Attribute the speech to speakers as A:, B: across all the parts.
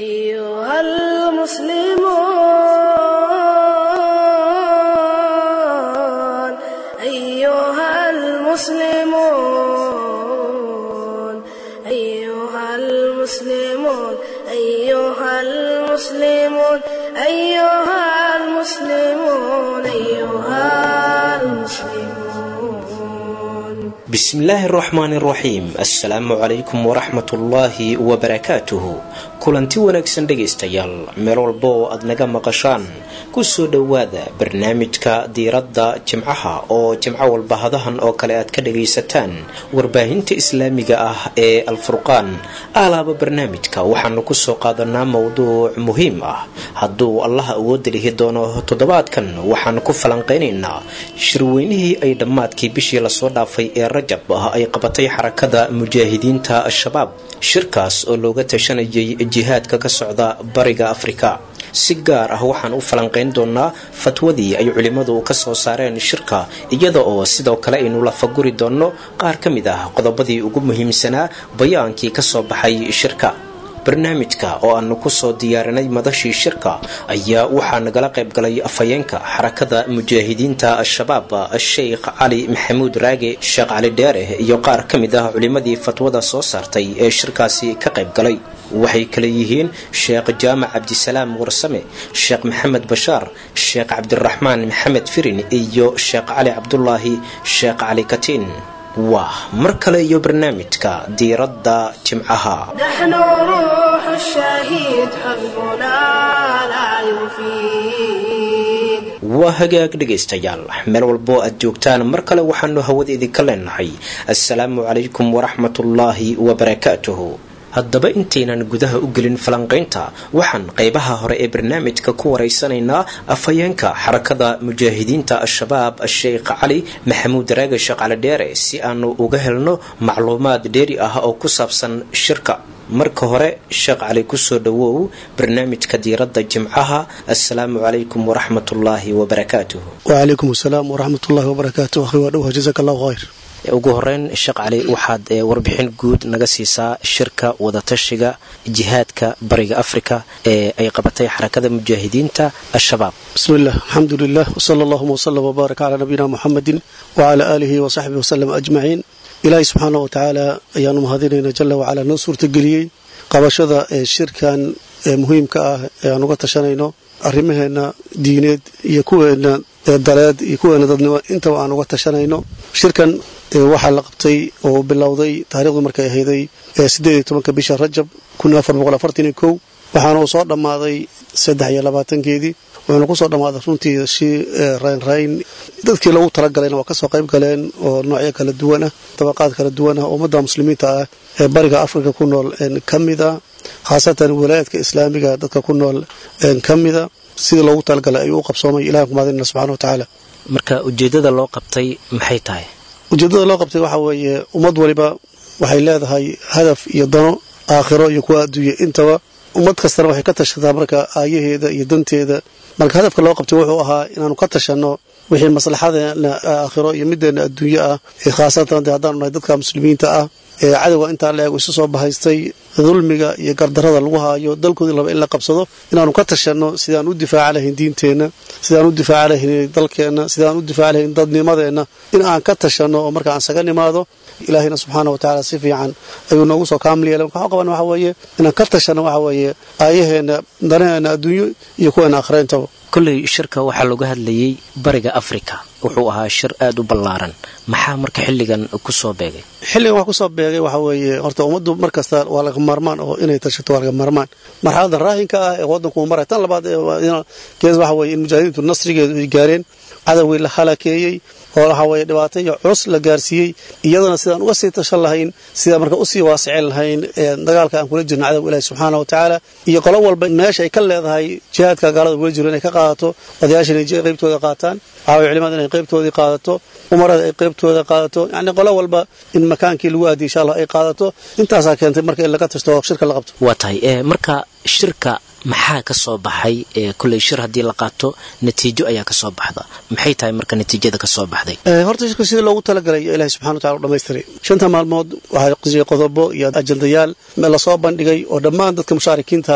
A: أيها المسلمون أيها المسلمون أيها المسلمون أيها المسلمون أيها المسلمون أيها المسلمون
B: bismillaahi araxmaani araxiim assalaamu calaykum waraxmatullaahi wabarakaatuhu kulanti wanaagsan dhegaystayaal meel walba oo aad naga maqashaan kusoo dhowaada barnaamijka diiradda jimcaha oo jimco walba hadahan oo kale aad ka dhagaysataan warbaahinta islaamiga ah ee alfurqaan alaaba barnaamijka waxaanu kusoo qaadanaa mowduuc muhiim ah hadduu allaha awooda lihi doono toddobaadkan waxaanu ku falanqeynaynaa shirweynihii ay dhammaadkii bishii lasoo dhaafay ee rajab ah ay qabatay xarakada mujaahidiinta al-shabaab shirkaas oo looga tashanayay jihaadka ka socda bariga afrika si gaar ah waxaan u falanqeyn doonaa fatwadii ay culimmadu ka soo saareen shirka iyada oo sidoo kale aynu lafaguri doonno qaar ka mid ah qodobadii ugu muhiimsanaa bayaankii ka soo baxay shirka barnaamijka oo aanu kusoo diyaarinay madashii shirka ayaa waxaa nagala qayb galay afhayeenka xarakada mujaahidiinta al-shabaab sheikh cali maxamuud raage sheekh cali dheere iyo qaar ka mid ah culimmadii fatwada soo saartay ee shirkaasi ka qayb galay waxay kale yihiin sheekh jaamac cabdisalaam warsame sheekh maxamed bashaar sheekh cabdiraxmaan maxamed firin iyo sheekh cali cabdulaahi sheekh cali katiin waa mar kale iyo barnaamijka diiradda jimcaha
A: نحن روح الشهيد حزبنا لا يفيد
B: waa hagaag dhegaystayaal meel walboo aad joogtaan mar kale waxaanu hawada idinka leenahay assalaamu calaykum waraxmatullaahi wabarakaatuhu haddaba intaynan gudaha u gelin falanqaynta waxaan qaybaha hore ee barnaamijka ku waraysanaynaa afhayeenka xarakada mujaahidiinta al-shabaab sheikh cali maxamuud raage sheekh cali dheere si aanu uga helno macluumaad dheeri ah oo ku saabsan shirka marka hore sheekh cali kusoo dhowow barnaamijka diiradda jimcaha assalaamu calaykum waraxmatullaahi wabarakaatuhu
C: wacalaykum asalaam waraxmatullahi wabarakaatu akhi waa dhowha jazaaka allahu khayr
B: ugu horeyn sheekh cali waxaad ee, warbixin guud naga siisaa shirka wadatashiga jihaadka bariga afrika ee ay qabatay xarakada mujaahidiinta al-shabaab
C: bismi illah alxamdu lilah wsala allahuma wslm wbaarak calaa nabiyina muxamedin wacala aalihi wasaxbihi waslem ajmaciin ilaahay subxaana wa tacaala ayaanu mahadinaynaa jala wacalaa noo suurtageliyey qabashada ee shirkan ee muhiimka ah ee aan uga tashanayno arrimaheenna diineed iyo kuweenna ee daleed iyo kuweena dadnimo intaba aan uga tashanayno shirkan ee waxaa la qabtay oo bilowday taarikhdu markay ahayday ee siddeed iyo tobanka bisha rajab kun afar boqol afartan iyo kow waxaana uu soo dhammaaday saddex iyo labaatankeedii wuxuuna kusoo dhammaaday runtii si raynrayn dadkii loogu talagalayna waa kasoo qayb galeen oo noocyo kala duwan ah dabaqaad kala duwan ah ummadda muslimiinta ah ee bariga afrika ku nool ka mid a khaasatan walaayaadka islaamiga dadka ku nool ka mida sidii loogu talagalay ayuu u qabsoomay ilahan ku mahadinana subxana wa tacaala
B: marka ujeedada loo qabtay maxay tahay
C: ujeeddada loo qabtay waxaa weeye ummad waliba waxay leedahay hadaf iyo dano aakhiro iyo kuwa adduunya intaba ummad kastana waxay ka tashataa marka aayaheeda iyo danteeda marka hadafka loo qabtay wuxuu ahaa inaanu ka tashanno wixii maslaxadeena aakhiro iyo middeena adduunyo ah ee khaasatan dee haddaanu nahay dadka muslimiinta ah ee cadowga intaa la eego isu soo bahaystay dulmiga iyo gardarada lagu haayo dalkoodii laba in la qabsado inaanu ka tashanno sidaan u difaaca lahayn diinteenna sidaan u difaaca lahayn dalkeenna sidaan u difaaca lahayn dadnimadeenna in aan ka tashanno oo marka aan saga nimaado ilaahayna subxaana wa tacaala si fiican ayuu noogu soo kaamil yeelay marka waxaan qaban waxa weeye inaan ka tashanno waxa weeye aayaheenna danaheenna adduunyo iyo kuweena akhreentaba
B: kolley shirka waxaa looga hadlayay bariga afrika wuxuu ahaa shir aada u ballaaran maxaa marka xilligan kusoo beegay
C: xilligan wax kusoo beegay waxa weeye horta ummaddu mar kasta waa laga maarmaan oo inay tashato waa laga maarmaan marxaladan raahinka ah ee waddanku maray tan labaad gees waxa weye in mujaahidiintu nasrigeedu ay gaareen cadowgii la halakeeyey oo waxa weye dhibaato iyo culus la gaarsiiyey iyadana sidaan uga sii tashan lahayn sidaan marka usii waasicin lahayn dagaalka aan kula jirno cadowga ilahi subxaana wa tacaala iyo qolo walba meesha ay ka leedahay jihaadka gaalada kula jiro inay ka qaadato odayaasha inay qaybtooda qaataan waxaweye culimada inay qaybtoodii qaadato umarada ay qaybtooda qaadato yacni qolo walba in makaankii lagu aadiy insha allah ay qaadato intaasaa keentay marka in laga tashto oo shirka la qabto
B: waa tahay marka shirka maxaa ka soo baxay kolley shir haddii la qaato natiijo ayaa ka soo baxda maxay tahay marka natiijada ka soo baxday
C: horta shirka sidii loogu talagalay ilahi subxana wa tacala u dhamaystiray shanta maalmood waxaa qisiyay qodobo iyo ajandayaal lasoo bandhigay oo dhammaan dadka mushaarikiinta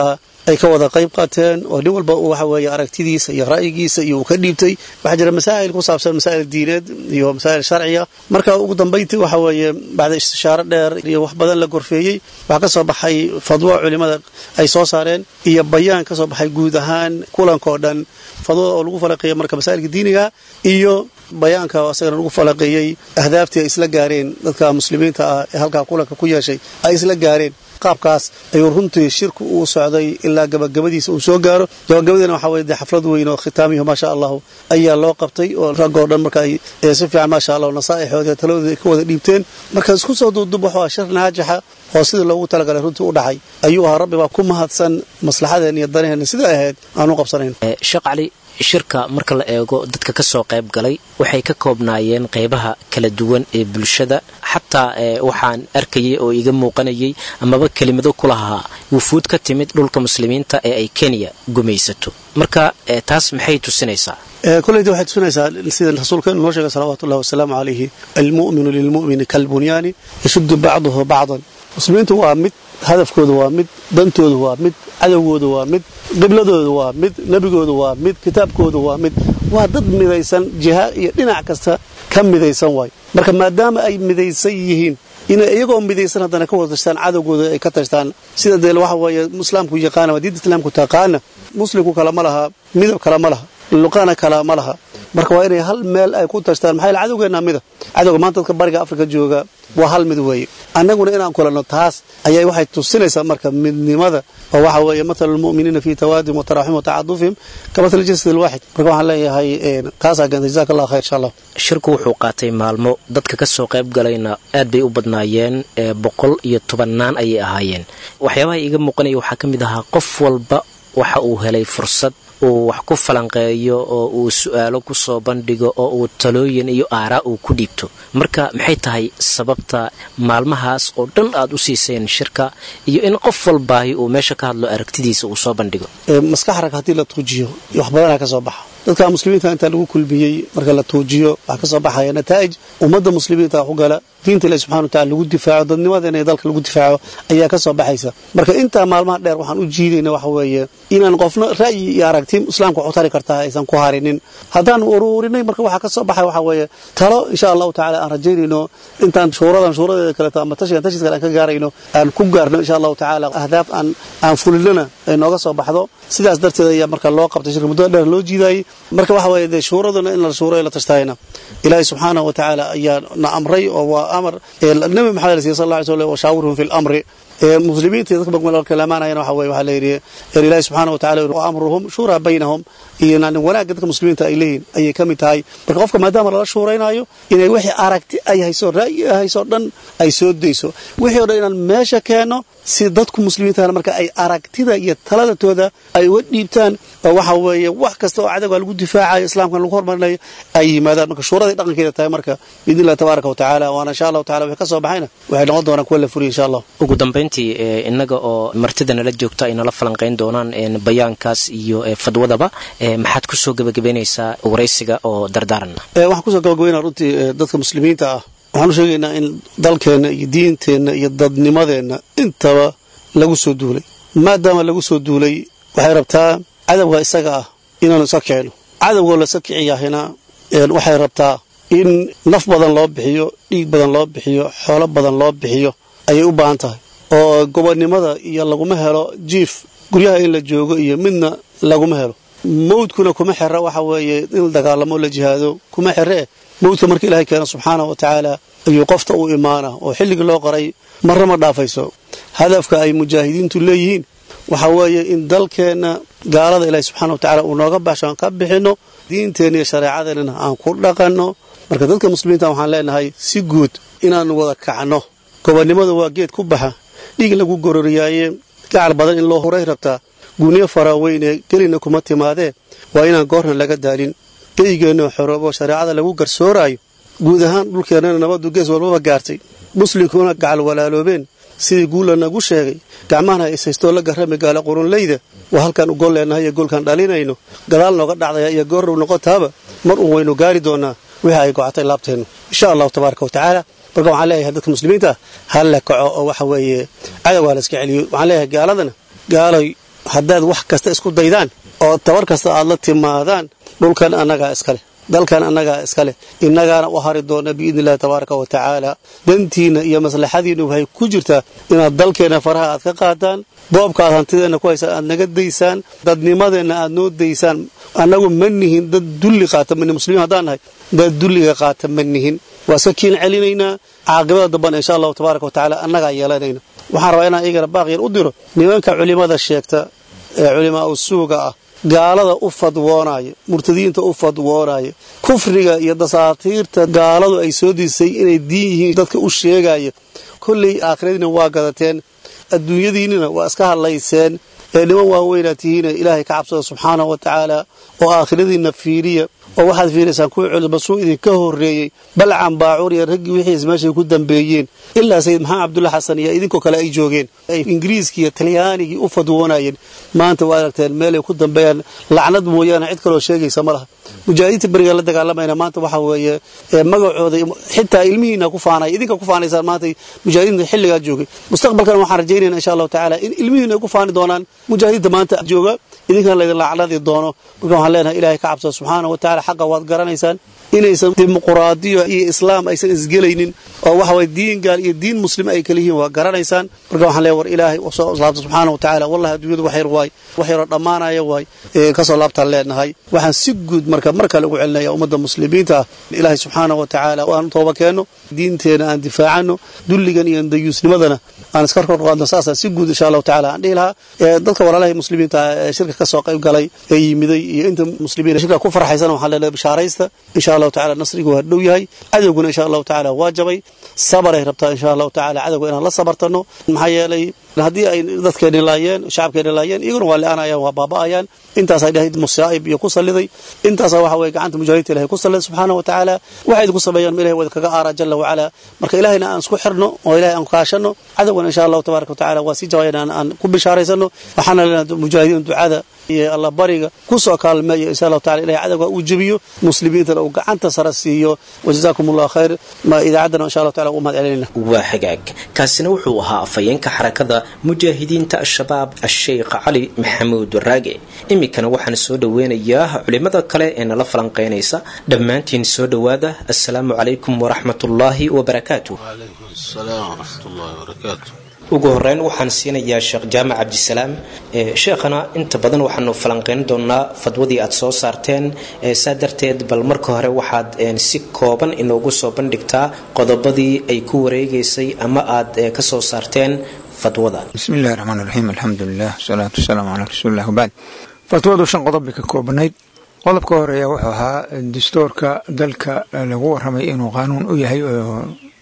C: ay ka wada qayb qaateen oo nin walba waxa weeye aragtidiisa iyo ra'yigiisa iyo uu ka dhiibtay waxaa jira masaa'il ku saabsan masaa'il diineed iyo masaa'il sharciya marka ugu dambayntii waxa weeye bacda istishaaro dheer iyo wax badan la gorfeeyey waxaa ka soo baxay fadwo culimmada ay soo saareen iyo bayaan ka soo baxay guud ahaan kulankao dhan fadwada oo lagu falaqeeyey marka masaa'ilka diiniga iyo bayaanka asagana lagu falaqeeyey ahdaaftii ay isla gaareen dadka muslimiinta ah ee halkaa kulanka ku yeeshay ay isla gaareen qaabkaas ayuu runtii shirku uu socday ilaa gabagabadiisa uu soo gaaro gabagabadiina waxaa weye dee xaflad weyn oo khitaamiyo maasha allahu ayaa loo qabtay oo raggoo dhan marka ay si fiican maasha allah nasaa'ixooda taladooda ay ka wada dhiibteen marka isku soo duubdub wuxuu ah shir naajixa oo sidii loogu talagalay runtii u dhacay ayuu ahaa rabbi baa ku mahadsan maslaxadeen iyo danaheenna sida ahayd aan u qabsanayn
B: sheekh cali shirka marka la eego dadka ka soo qayb galay waxay ka koobnaayeen qaybaha kala duwan ee bulshada xataa waxaan arkayay oo iga muuqanayay amaba kelimado ku lahaa wufuud ka timid dhulka muslimiinta ee ay kenya gumaysato marka taas maxay tusinaysaa
C: koleyda waxay tusinaysaa sida rasuulkeenu noo sheegay salawaatu ullahi wasalaamu calayhi almu'minu lilmu'mini kalbunyaani yashuddu bacduhu bacdan muslimiintu waa mid hadafkooda waa mid dantooda waa mid cadowgooda waa mid qibladooda waa mid nebigooda waa mid kitaabkooda waa mid waa dad midaysan jiha iyo dhinac kasta ka midaysan waay marka maadaama ay midaysan yihiin inay iyagoo midaysan haddana ka wada tashtaan cadowgooda ay ka tashtaan sida dee waxa weeye islaamku yaqaana waa diinta islaamku taqaana muslimku kale ma laha midab kale ma laha luqana kale ma laha marka waa inay hal meel ay ku tashtaan maxaa yaele cadowgeenna mida cadowga maanta dadka bariga afrika jooga waa hal mid weeye annaguna inaan kulanno taas ayay waxay tusinaysaa marka midnimada oo waxa weeye mathalu lmu'miniina fii tawaadihim wataraxum watacadufihim ka mathali jasad alwaaxid marka waxaan leeyahay taasaa keentay jazaka allah khayr insha allah
B: shirku wuxuu qaatay maalmo dadka ka soo qayb galayna aad bay u badnaayeen boqol iyo tobannaan ayay ahaayeen waxyaabaha iiga muuqanaya waxaa ka mid ahaa qof walba waxa uu helay fursad uu wax ku falanqeeyo oo uu su-aalo ku soo bandhigo oo uu talooyin iyo aaraa uu ku dhiibto marka maxay tahay sababta maalmahaas oo dhan aad u siiseen shirka iyo in qof walbaahi uu meesha ka hadlo aragtidiisa uu soo bandhigo
C: maskax rag haddii la tuujiyo wax badanaa ka soo baxa dadka muslimiinta intaa lagu kulmiyey marka la tuujiyo waxaa ka soo baxaya nataa'ij ummadda muslimiinta wax u gala diinta ilahi subxana wa tacala lagu difaaco dadnimadeena dalka lagu difaaco ayaa ka soo baxaysa marka intaa maalmaha dheer waxaan u jiidayna waxa weeye inaan qofna ra'yi iyo aragti islaamka waxu tari kartaa aysan ku harinin haddaan uruurinay marka waxaa ka soo baxay waxaa weeye talo insha allahu tacala aan rajaynayno intaan shuuradan shuuradeeda kaleeto ama tashigan tashiis kale aan ka gaarayno aan ku gaarno insha allahu tacaala ahdaaf aan aan fulinana ay nooga soo baxdo sidaas darteed ayaa marka loo qabtay shirka muddada dheer loo jiidaayey marka waxa weeye dee shuuraduna in la shuuro la tashtahayna ilaahay subxaanahu wa tacaala ayaa na amray oo waa amar nabi maxamed siya sal lla alay slam washaawirhum fi lamri muslimiinta iyo dadka marka lamaanayana waxa weye waxaa la yidhi ilaahi subxaana wa tacala wa amruhum shuuraa baynahum iyo yani wanaagga dadka muslimiinta ay leeyihin ayay ka mid tahay marka qofka maadaama lala shuuraynayo inay wixii aragti ay hayso ra'yi ay hayso dhan ay soo dayso wixii o dhan inaan meesha keenno si dadku muslimiinta marka ay aragtida iyo taladatooda ay uga dhiibtaan oo waxa weeye wax kasta oo cadowga lagu difaacayo islaamkan lagu hormarinayo ay yimaadaan marka shuuraday dhaqankeeda tahay marka biidni illahi tabaaraka wa tacaala waana insha allahu tacala wixii ka soo baxayna waxay noqon doonaan kuwa la furiya insha allah
B: ugu dambayntii innaga oo martida nala joogta ay nala falanqayn doonaan bayaankaas iyo fadwadaba maxaad ku soo gebagabaynaysaa waraysiga oo dardaaran
C: waxaan kusoo gabagabaynaa runtii dadka muslimiinta ah waxaan u sheegaynaa in dalkeenna iyo diinteenna iyo dadnimadeenna intaba lagu soo duulay maadaama lagu soo duulay waxay rabtaa cadowga isaga ah inaanu iska kicino cadowgoo la iska kiciyahina waxay rabtaa in naf badan loo bixiyo dhiig badan loo bixiyo xoolo badan loo bixiyo ayay u baahan tahay oo gobonnimada iyo laguma helo jiif guryaha in la joogo iyo midna laguma helo mawdkuna kuma xera waxa weeye in la dagaalamo la jihaado kuma xeree mawdka marka ilaahay keeno subxaana wa tacaala ayuu qofta u imaana oo xilligii loo qoray marna ma dhaafayso hadafka ay mujaahidiintu leeyihiin waxa weeye in dalkeenna gaalada ilaahay subxaana wa tacala uu nooga baxsho aan ka bixinno diinteenna iyo shareecadeennana aan ku dhaqanno marka dadka muslimiinta waxaan leenahay si guud inaanu wada kacno gobonnimada waa geed ku baxa dhiig lagu gororiyaaye gacal badan in loo huray rabtaa guunyo faraweyne gelina kuma timaadee waa inaan goorna laga daalin geygeenno xoroobo shareecada lagu garsooraayo guud ahaan dhulkeennana nabaddu gees walbaba gaartay muslimkuna gacal walaaloobeen sidii guulla nagu sheegay gacmahana ishaystoo la garrami gaala qurunlayda waa halkaan u gol leennahay iyo goolkaan dhalinayno gadaal nooga dhacdaya iyo goorrow noqotaaba mar uun waynu gaari doonnaa wixii ay gocatay laabteennu insha allahu tabaaraka wa tacaala marka waxaan leeyahay dadka muslimiinta ah ha la kaco oo waxa weeye cadowga ha la iska celiyo waxaan leeyahay gaaladana gaaloy haddaad wax kasta isku daydaan oo tabar kasta aad la timaadaan dhulkan annagaa iskaleh dalkan annagaa iska leh innagaana u hari doona biidni illahi tabaaraka wa tacaala dantiinna iyo maslaxadiinna waxay ku jirtaa inaad dalkeenna faraha aad ka qaadaan boobka aad hantideenna ku haysaan aad naga daysaan dadnimadeenna aad noo daysaan annagu ma nihin dad dulli qaata mani muslimiin haddaan nahay dad dulliga qaata ma nihin waa iska kiin celinaynaa caaqibada dambana insha allahu tabaaraka wa tacaala annagaa yeelanayna waxaan rabaa inaan iyagana baaqyar u diro nimanka culimmada sheegta ee culimaa u suuga ah gaalada u fadwoonaya murtadiinta u fadwoonaya kufriga iyo dasaatiirta gaaladu ay soo diisay inay diin yihiin dadka u sheegaya kolley aakhiradiina waa gadateen adduunyadiinnina waa iska hadlayseen ee niman waaweynaa tihiina ilaahay ka cabsada subxaanahu wa tacaala oo aakhiradiinna fiiriya oo waxaad fiiraysaan kuwii culimasuu idinka horreeyey balcan baacuur iyo raggii wixiis meeshay ku dambeeyeen ilaa sayid maxamed cabdulla xasan iyo idinkoo kale ay joogeen ay ingiriiskii iyo talyaanigii u fadwoonayeen maanta waa aragteen meelay ku dambeeyaan lacnad mooyaane cid kaloo sheegaysa ma laha mujaahidiinta beriga la dagaalamayna maanta waxa weeye magacooda xitaa ilmihiina ku faanaya idinka ku faanaysaan maanta mujaahidiinta xilligaa joogay mustaqbalkan waxaan rajaynayna insha allahu tacaala in ilmihiina ay ku faani doonaan mujaahidiinta maanta jooga idinkana laydin lacnadi doono marka waxaan leenahay ilahay ka cabsada subxaana wa tacala xaqa waad garanaysaan inaysan dimuquraadiyo iyo islaam aysan isgelaynin oo waxa waye diin gaal iyo diin muslim ay kala yihiin waa garanaysaan marka waxaan leeyahay war ilaahay soo laabta subxaana wa tacaala wallahi adduunyadu wax yar waay wax yaroo dhammaanaya waay kasoo laabtaan leenahay waxaan si guud marka mar kale ugu celinaya ummadda muslimiinta ah ilaahay subxaana wa tacaala aan tooba keenno diinteena aan difaacano dulligan iyo dayuusnimadana aan iska kor qaadno saasaan si guud insha allahu tacala aan dhihi lahaa dadka walaalahay muslimiinta ee shirka ka soo qayb galay ee yimiday iyo inta muslimiin shirka ku farxaysan waxaan leenahay bishaaraysta insha allahu tacala nasrigu waa dhow yahay cadowguna insha allahu tacala waa jabay sabaray rabtaa insha allahu tacala cadowga inaan la sabartano maxaa yeelay haddii ay dadkeeni laayeen shacabkeeni laayeen iyaguna waa le-aanayaan waa baaba'ayaan intaasaa ilahay musaa'ib iyo ku salliday intaasaa waxa weye gacanta mujaahidiinta ilahay ku salliday subxaana wa tacaala waxay idinku sameeyaan ma ilahay wada kaga aara jalla wacala marka ilahayna aan isku xirno oo ilahay aan kaashano cadowgana insha allahu tabaaraka wa tacala waa sii jawaayana aan ku bishaaraysano waxaana leenahay mujaahidiin ducada iyo alla bariga ku soo kaalmeeya insha allahu tacala ilahay cadowga uu jebiyo muslimiintana uu gacanta sara siiyo wajazaakum allahu khayr ma idaacaddana insha allahu tacala ugu mahad celinayna
B: waa hagaag kaasina wuxuu ahaa afhayeenka xarakada mujaahidiinta al-shabaab a-sheykh cali maxamuud raage iminkana waxaan soo dhoweynayaa culimada kale ee nala falanqeynaysa dhammaantiin soo dhowaada assalaamu calaykum waraxmatullaahi wabarakaatu ugu horeyn waxaan siinayaa sheekh jaamac cabdisalaam sheekhana inta badan waxaanu falanqeyn doonaa fadwadii aad soo saarteen saa darteed bal marka hore waxaad si kooban inoogu soo bandhigtaa qodobadii ay ku wareegaysay ama aad ka soo saarteen fadwada
D: bismi illahi raxmaan raxiim alxamdulilah wasalaatu wasalaamu calaa rasuulilah wabacd fatwadu shan qodob bay ka koobanayd qodobka horeeya wuxuu ahaa dastuurka dalka lagu waramay inuu qaanuun u yahay oo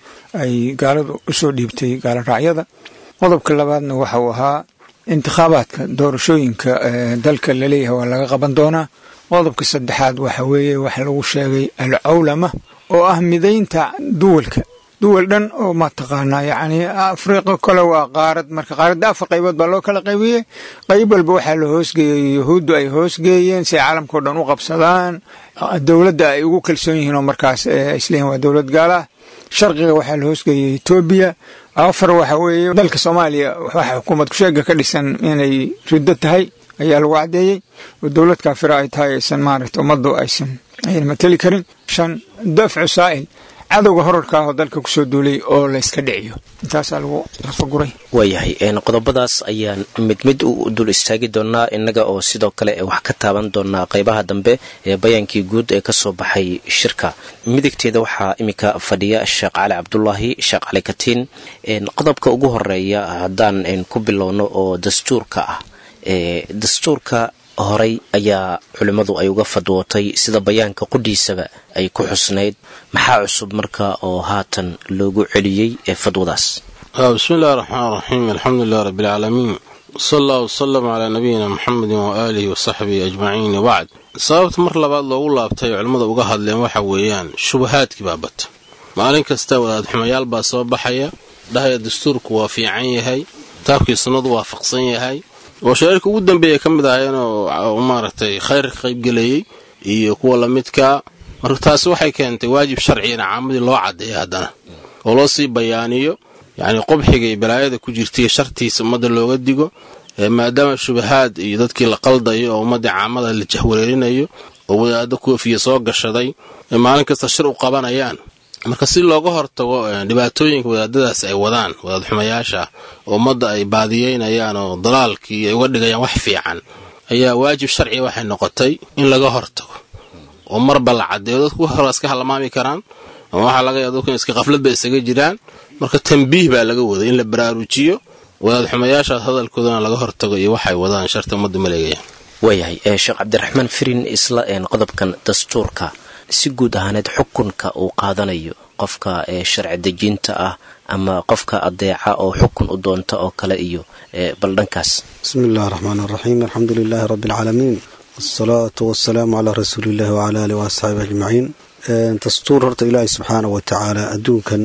D: ay gaaladu usoo dhiibtay gaalo raacyada qodobka labaadna waxa uu ahaa intikhaabaadka doorashooyinka dalka laleeyahay waa laga qaban doonaa qodobka saddexaad waxa weeye waxa lagu sheegay alcawlama oo ah midaynta duwalka duwal dhan oo mataqaanaa yacni afriqa kale waa qaarad marka qaaradda afar qaybood baa loo kala qaybiyey qayb walba waxaa la hoosgeeyey yahuuddu ay hoosgeeyeen si ay caalamkao dhan u qabsadaan dowladda ay ugu kalsoon yihiin oo markaas isleeyihin waa dowlad gaala ah sharqiga waxaa la hoosgeeyey etoobiya afar waxa weeye dalka soomaaliya waxa xukuumad kusheega ka dhisan inay riddo tahay ayaa lagu caddeeyey oo dowlad kaafira ay tahay aysan maaragta ummaddu aysan ayna mateli karin shan dafcu saa'il cadowga horarka ah oo dalka kusoo duulay oo layska dhiciyo intaasaa lagu lafaguray
B: waayahay qodobadaas ayaan mid mid u dul istaagi doonaa innaga oo sidoo kale wax ka taaban doonaa qeybaha dambe ee bayaankii guud ee kasoo baxay shirka midigteeda waxaa iminka fadhiya sheekh cali cabdulaahi sheekh cali katiin qodobka ugu horeeya haddaan ku bilowno oo dastuurka ah dastuurka horay ayaa culimmadu ay uga fadwootay sida bayaanka qudhiisaba ay ku xusnayd maxaa cusub marka oo haatan loogu celiyey ee fadwadaas
E: bismi illahi raxmaan raxiim alxamdulilah rabbialcaalamiin sal allah wsalam calaa nabiyina muxamedin waaalihi wasaxbihi ajmaciin wabacd sababta mar labaad loogu laabtay culimmada uga hadleen waxa weeyaan shubahaadkii baa bata maalin kasta wadaadxumayaal baa soo baxaya dhahaya dastuurku waa fiican yahay kitaabkii sunnadu waafaqsan yahay oo shareerka ugu dambeeya ka mid ahayeen oo maaragtay khayr ka qaybgelayey iyo kuwa lamidkaa marka taasi waxay keentay waajib sharcigana caamadii loo caddeeya haddana oo loo sii bayaaniyo yacnii qubxiga iyo balaayada ku jirtaiyo shartiisa ummadda looga digo maadaama shubahaad iyo dadkii la qaldayo oo ummaddii caamada la jahwareerinayo oo wadaaddo koofiya soo gashaday maalin kasta shir u qabanayaan marka si looga hortago dhibaatooyinka wadaadadaas ay wadaan wadaad xumayaasha oo ummadda ay baadiyeynayaan oo dalaalkii ay uga dhigayaan wax fiican ayaa waajib sharciga waxay noqotay in laga hortago oo marba la caddeeyo dadku hore iska halmaami karaan ama waxaa laga yaaba dadku in iska qafladba isaga jiraan marka tambiih baa laga waday in la baraarujiyo wadaad xumayaashaas hadalkoodana laga hortago iyo waxay wadaan sharta ummadda maleegayaan
B: waayahay sheekh cabdiraxmaan firin isla qodobkan dastuurka si guud ahaaneed xukunka uu qaadanayo qofka sharci dejinta ah ama qofka adeeca oo xukun u doonta oo kale iyo bal dhankaas
C: bismi illahi raxmaan raxiim alxamdu lilaahi rabbi alcaalamiin wasalaatu wasalaamu calaa rasuuliillahi wacala alih waasxaabi ajmaciin dastuur horta ilaahay subxaana wa tacaala adduunkan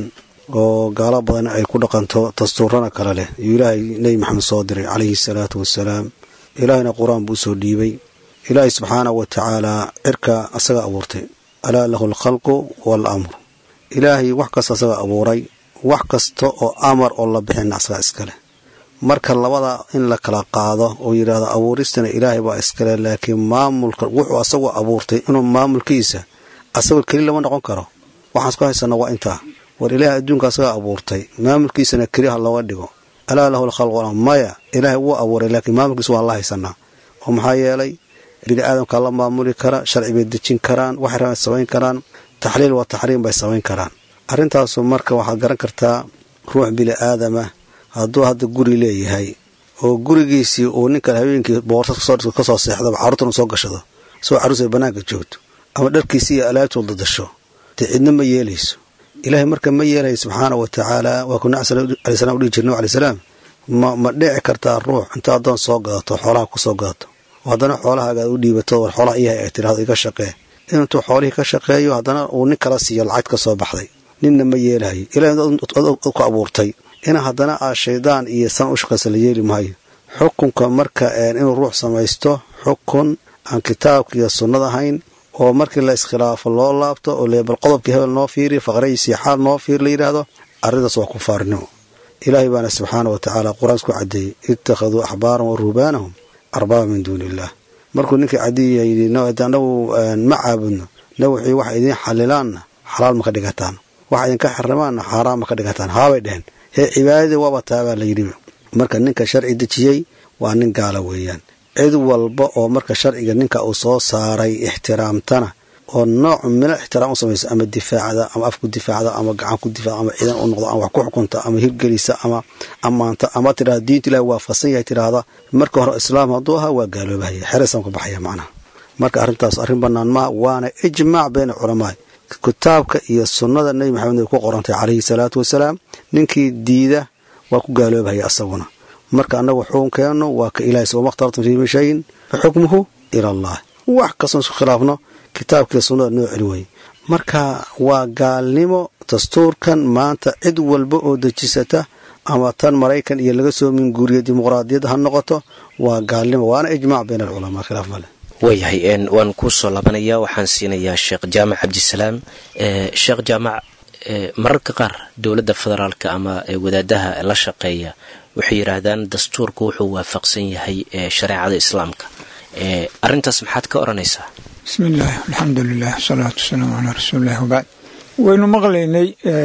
C: oo gaalo badan ay ku dhaqanto dastuurana kale leh iyuu ilaahay nebi maxamed soo diray calayhi salaatu wasalaam ilaahayna qur-aan buu usoo dhiibay ilaahay subxaana wa tacaalaa cirka asaga abuurtay alaa lahu alkhalqu waalamru ilaahay wax kasta asaga abuuray wax kasta oo amar oo la bixina asagaa iskaleh marka labada in la kala qaado oo yidhaahdo abuuristana ilaahay baa iskale laakiin maamulka wuxuu asagoo abuurtay inuu maamulkiisa asagoo keli lama noqon karo waxaan isku haysana waa intaa war ilaahay adduunka asagaa abuurtay maamulkiisana keli ha looga dhigo alaa lahu alkhalqu waalamru maya ilaahay wuu abuuray laakiin maamulkiisa waan la haysanaa oo maxaa yeelay bini aadamkaa la maamuli kara sharci bay dejin karaan waxay rabaan samayn karaan taxliil waa taxriim bay samayn karaan arrintaasu marka waxaad garan kartaa ruux bini aadama hadduu hadda guri leeyahay oo gurigiisii uu ninkan habeenkii boorsa kasoo seexdaba carruurtanu soo gashado isagoo carruus ay bannaanka joogto ama dharkiisi iyo alaabtuu dadasho dee cidna ma yeelayso ilaahay marka ma yeelaya subxaana wa tacaala waa kuna alay salam udhihi jirna alay salaam ma ma dhici kartaa ruux inta addoon soo gadato xoolaha ku soo gadato oo haddana xoolahaaga u dhiibato war xoolaha iyahay ay tirahdo iga shaqee intuu xoolihii ka shaqeeyo haddana uu nin kala siiyo lacag ka soo baxday ninna ma yeelahayo ilahay ku abuurtay ina haddana aa shaydaan iyo san u shaqaysa la yeeli maayo xukunka marka inuu ruux samaysto xukun aan kitaabka iyo sunnada ahayn oo markii la iskhilaafo loo laabto oo leebal qodobkii hebel noo fiiri faqrayisii xaal noo fiir la yidhaahdo arrintaas waa kufaarinimo ilaahay baana subxaana wa tacaala qur-aan isku caddeeyey ittakhaduu axbaaran wa ruhbaanahum arbaaba min duuni illah markuu ninkii cadiya yidhi anagu ma caabudno na wuxuu waxa idiin xalilaanna xalaal ma ka dhigataan waxa idinka xarimaanna xaaraan ma ka dhigataan haabay dheheen hee cibaadadii waaba taabaa la yidhi marka ninka sharci dejiyey waa nin gaala weeyaan cid walba oo marka sharciga ninka uu soo saaray ixtiraamtana oo nooc milo ixtiraam u samaysa ama difaacda ama af ku difaacda ama gacan ku difaacda ama ciidan u noqdo ama wax ku xukunta ama hirgelisa ama ammaanta ama tidhahda diinta ilahi waafaqsan yahay tidhaahda marka hore islaam hadduu ahaa waa gaaloobahaya xere islaamka baxaya macnaha marka arrintaas arrin bannaan maha waana ijmaac bayna culamaa kitaabka iyo sunnada nebi maxamed ay ku qorantay calayhi salaatu wasalaam ninkii diida waa ku gaaloobahaya asaguna marka annagu xukunkeennu waa ka ilahay soo makhtartum fii min shayin fa xukmuhu ila allah wax kastoon isku khilaafno kitaabkiiyo sunnada noo celi weye marka waa gaalnimo dastuurkan maanta cid walba oo dejisata ama tan maraykan iyo laga soo minguuriya dimuqraadiyadda ha noqoto waa gaalnimo waana ijmaac bayna alculamaa khilaaf male
B: waayahay waan kuusoo laabanayaa waxaan siinayaa sheekh jaamac cabdisalaam sheekh jaamac mararka qaar dowladda federaalka ama wadaadaha la shaqeeya waxay yidhaahdaan dastuurku wuxuu waafaqsan yahay shareecada islaamka arintaas maxaad ka odhanaysaa
D: bismi illaahi alxamdu lilah wasalaatu wasalaamu calaa rasuulillahi wabacd waynu maqlaynay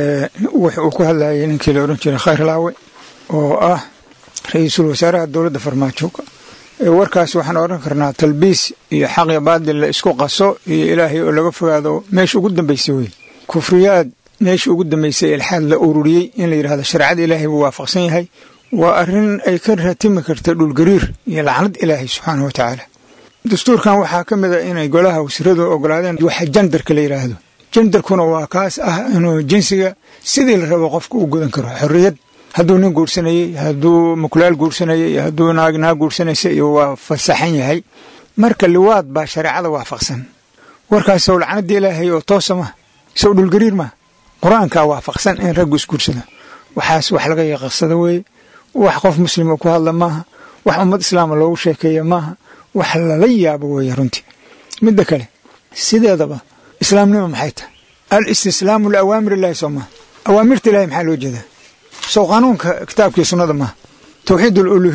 D: wux uu ku hadlayay ninkii la odhan jiray khayr laawe oo ah ra-iisul wasaaraha dowladda farmaajo warkaas waxaan odhan karnaa talbiis iyo xaqi baadil la isku qaso iyo ilaahay oo laga fogaado meesha ugu dambaysay wey kufriyaad meesha ugu dambaysay ilxaad la ururiyey in la yidhahdo shareecada ilaahay buu waafaqsan yahay waa arrin ay ka ratimi karta dhulgariir iyo lacnad ilaahay subxaanah wa tacaala dastuurkan waxaa ka mid a inay golaha wasiiradu ogolaadeen waxa jandarka la yidhaahdo jandarkuna waa kaas ah inuu jinsiga sidii la rabo qofka u gudan karo xorriyad hadduu nin guursanayey hadduu mukulaal guursanayay hadduu naag naag guursanaysa iyo waa fasaxan yahay marka liwaad baa shareecada waafaqsan warkaas sow lacnadii ilaahay oo toosa ma sow dhulgariir ma qur-aankaa waafaqsan in raggu isguursado waxaas wax laga yaqaqsado weeye wax qof muslima ku hadla maaha wax ummad islaama loogu sheekeeya maaha wax lala yaabo weeye runtii midda kale sideedaba islaamnima maxay tahay al istislaamu liawaamir illahi soo maha awaamirta ilahay maxaa loo jeedaa sow qaanuunka kitaabkii sunnada maaha tawxiid aluluhiya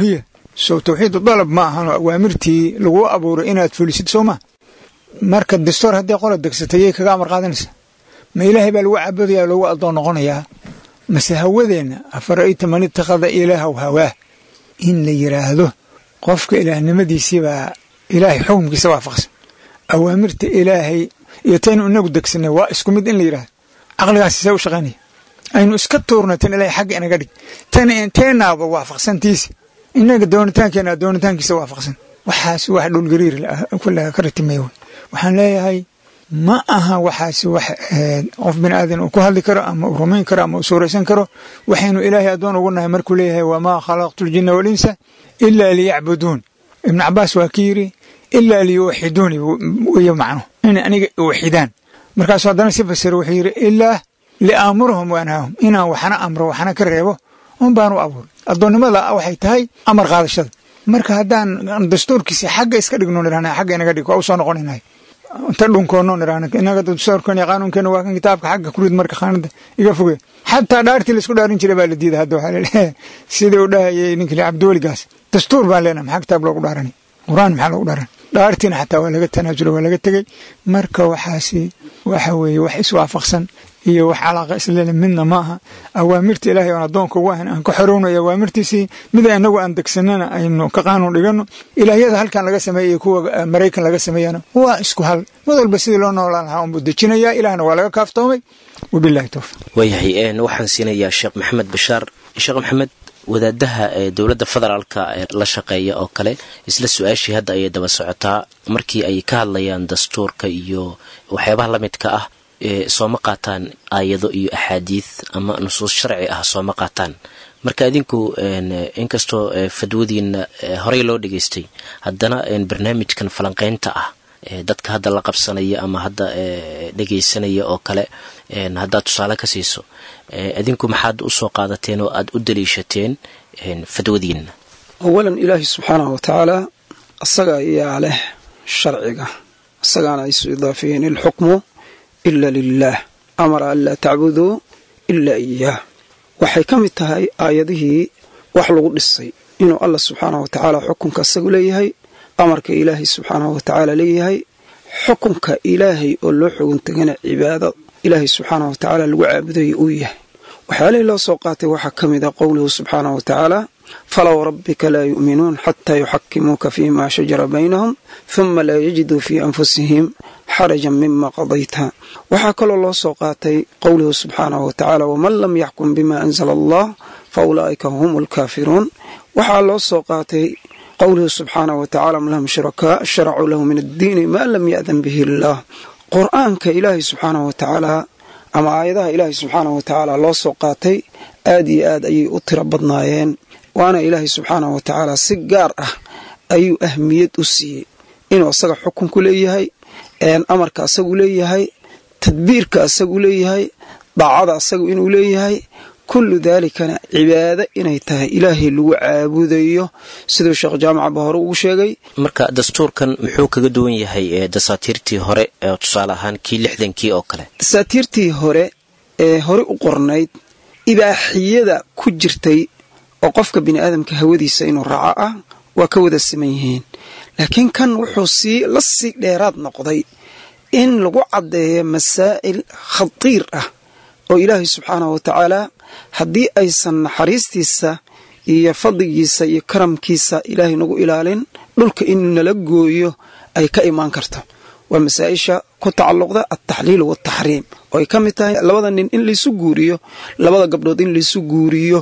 D: sow tawxiidu dalab ma ahanoo awaamirtii laguu abuuray inaad fulisid soo ma marka dastoor haddii qola degsatay yay kaga amar qaadanaysa ma ilaahay baa lagu caabudaya lagu addoon noqonayaa mase hawadeenna afara'ayta man itakhada ilaahaw hawaah in la yidhaahdo qofka ilaahnimadiisiibaa ilaahay xukumkiisa waafaqsan awaamirta ilaahay iyo taynu inagu degsanay waa isku mid in la yidhahdo caqligaasi see u shaqaynaya aynu iska tuurno tan ilaahay xagga inaga dhig tan teenaaba waafaqsantiisa inaga doonitaankeena doonitaankiisa waafaqsan waxaas wax dhulgariir kullaha ka ratimaya wey waxaan leeyahay ma aha waxaasi wax qof bini aadan uu ku hadli karo ama uu rumayn karo ama uu suuraysan karo waxaynu ilaahay addoon ugu nahay markuu leeyahay wamaa khalaqtu ljinna walinsa ilaa liyacbuduun ibnu cabaas waa ki yidhi ilaa liyuwaxiduuni weeye macno inay aniga iwaxidaan markaasuu haddana si fasiro wuxuu yidhi ilaa liaamurahum waanhaahum inaan waxna amro waxna ka reebo un baan u abuuray addoonnimada waxay tahay amar qaadashada marka haddaan dastuurkiisa xagga iska dhigno nirahna xagga inaga dhig waa u soo noqonaynahay inta dhunkoonno nirahna inaga dastuurkan iyo qaanuunkeena waa kan kitaabka xagga kurid marka khaanada iga foge xataa dhaartii laisku dhaarin jiray baa la diida hadda waxaa laleeyahay sidii u dhahayay ninkii cabdiweligaas dastuur baan leenahay maxaa kitaab loogu dhaaranay qur-aan maxaa loogu dhaaranay dhaartiina xataa waa laga tanaasulo waa laga tegey marka waxaasi waxa weeye wax iswaafaqsan iyo wax calaaqa islele midna ma aha awaamirta ilaahay oon addoonka ugu ahayn aan ka xorownayo awaamirtiisii mida inagu aan degsanana aynu ka qaanuun dhigano ilaahyada halkan laga sameeyey iyo kuwa maraykan laga sameeyana waa isku hal mid walba sidii loo noolaan lahaa unbuu dejinayaa ilaahna waa laga kaaftoomay wabillahi towfiq
B: waayahay waxaan siinayaa sheekh maxamed bashaar sheekh maxamed wadaadaha ee dowladda federaalka ee la shaqeeya oo kale isla su-aashii hadda ayay daba socotaa markii ay ka hadlayaan dastuurka iyo waxyaabaha la midka ah sooma qaataan aayado iyo axaadiid ama nusuus sharci ah sooma qaataan marka idinku inkastoo fadwadiina horey loo dhageystay haddana barnaamijkan falanqeynta ah dadka hadda la qabsanaya ama hadda dhegaysanaya oo kale haddaad tusaale ka siiso idinku maxaad usoo qaadateen oo aad u daliishateen fadwadiina
F: awalan ilaahi subxaanahu wa tacaala asaga ayaa leh sharciga isagaana isu idaafiyeen ilxukmu ila lilaah amara an laa tacbuduu ilaa iyaah waxay ka mid tahay aayadihii wax lagu dhisay inuu allah subxaanahu wa tacaala xukunka isagu leeyahay amarka ilaahay subxaanahu wa tacaala leeyahay xukunka ilaahay oo loo xogun tegana cibaado ilaahay subxaanahu wa tacaala lagu caabudayo uu yahay waxyaalihii loo soo qaatay waxaa ka mid a qowluhu subxaanahu wa tacaala falow rabbika laa yu'minuun xataa yuxakimuuka fiima shajara baynahum huma laa yajiduu fii anfusihim xarajan mima qadayta waxaa kaloo loo soo qaatay qowluhu subxaanahu wa tacaala waman lam yaxkum bima anzala allah fa ulaa'ika hum alkaafiruun waxaa loo soo qaatay qowluhu subxaanahu wa tacala am lahum shurakaa sharacuu lahu min addiini maa lam ya'dan bihi illaah qur-aanka ilaahay subxaanahu wa tacaala ama aayadaha ilaahay subxaanahu wa tacaala loo soo qaatay aad iyo aad ayay u tiro badnaayeen waana ilaahay subxaanahu wa tacaala si gaar ah ayuu ahmiyad u siiyey inuu asaga xukunku leeyahay amarka asagu leeyahay tadbiirka asagu leeyahay daacada asagu inuu leeyahay kullu daalikana cibaado inay tahay ilaahay lagu caabudayo siduu sheekh jaamacaba hore ugu sheegay
B: marka dastuurkan muxuu kaga duwan yahay dasaatiirtii hore tusaale ahaan kii lixdankii oo kale
F: dasaatiirtii hore ee hore u qornayd ibaaxiyada ku jirtay oo qofka bini aadamka hawadiisa inuu raaco ah waa ka wada siman yihiin laakiin kan wuxuu sii la sii dheeraad noqday in lagu caddeeyo masaa'il khatiir ah oo ilaahay subxaanahu wa tacaala haddii aysan naxariistiisa iyo fadligiisa iyo karamkiisa ilaahay nagu ilaalin dhulka inuu nala gooyo ay ka imaan karto waa masaa-isha ku tacalluqda altaxliil waaltaxriim oo ay ka mid tahay labada nin in laysu guuriyo labada gabdhood in laysu guuriyo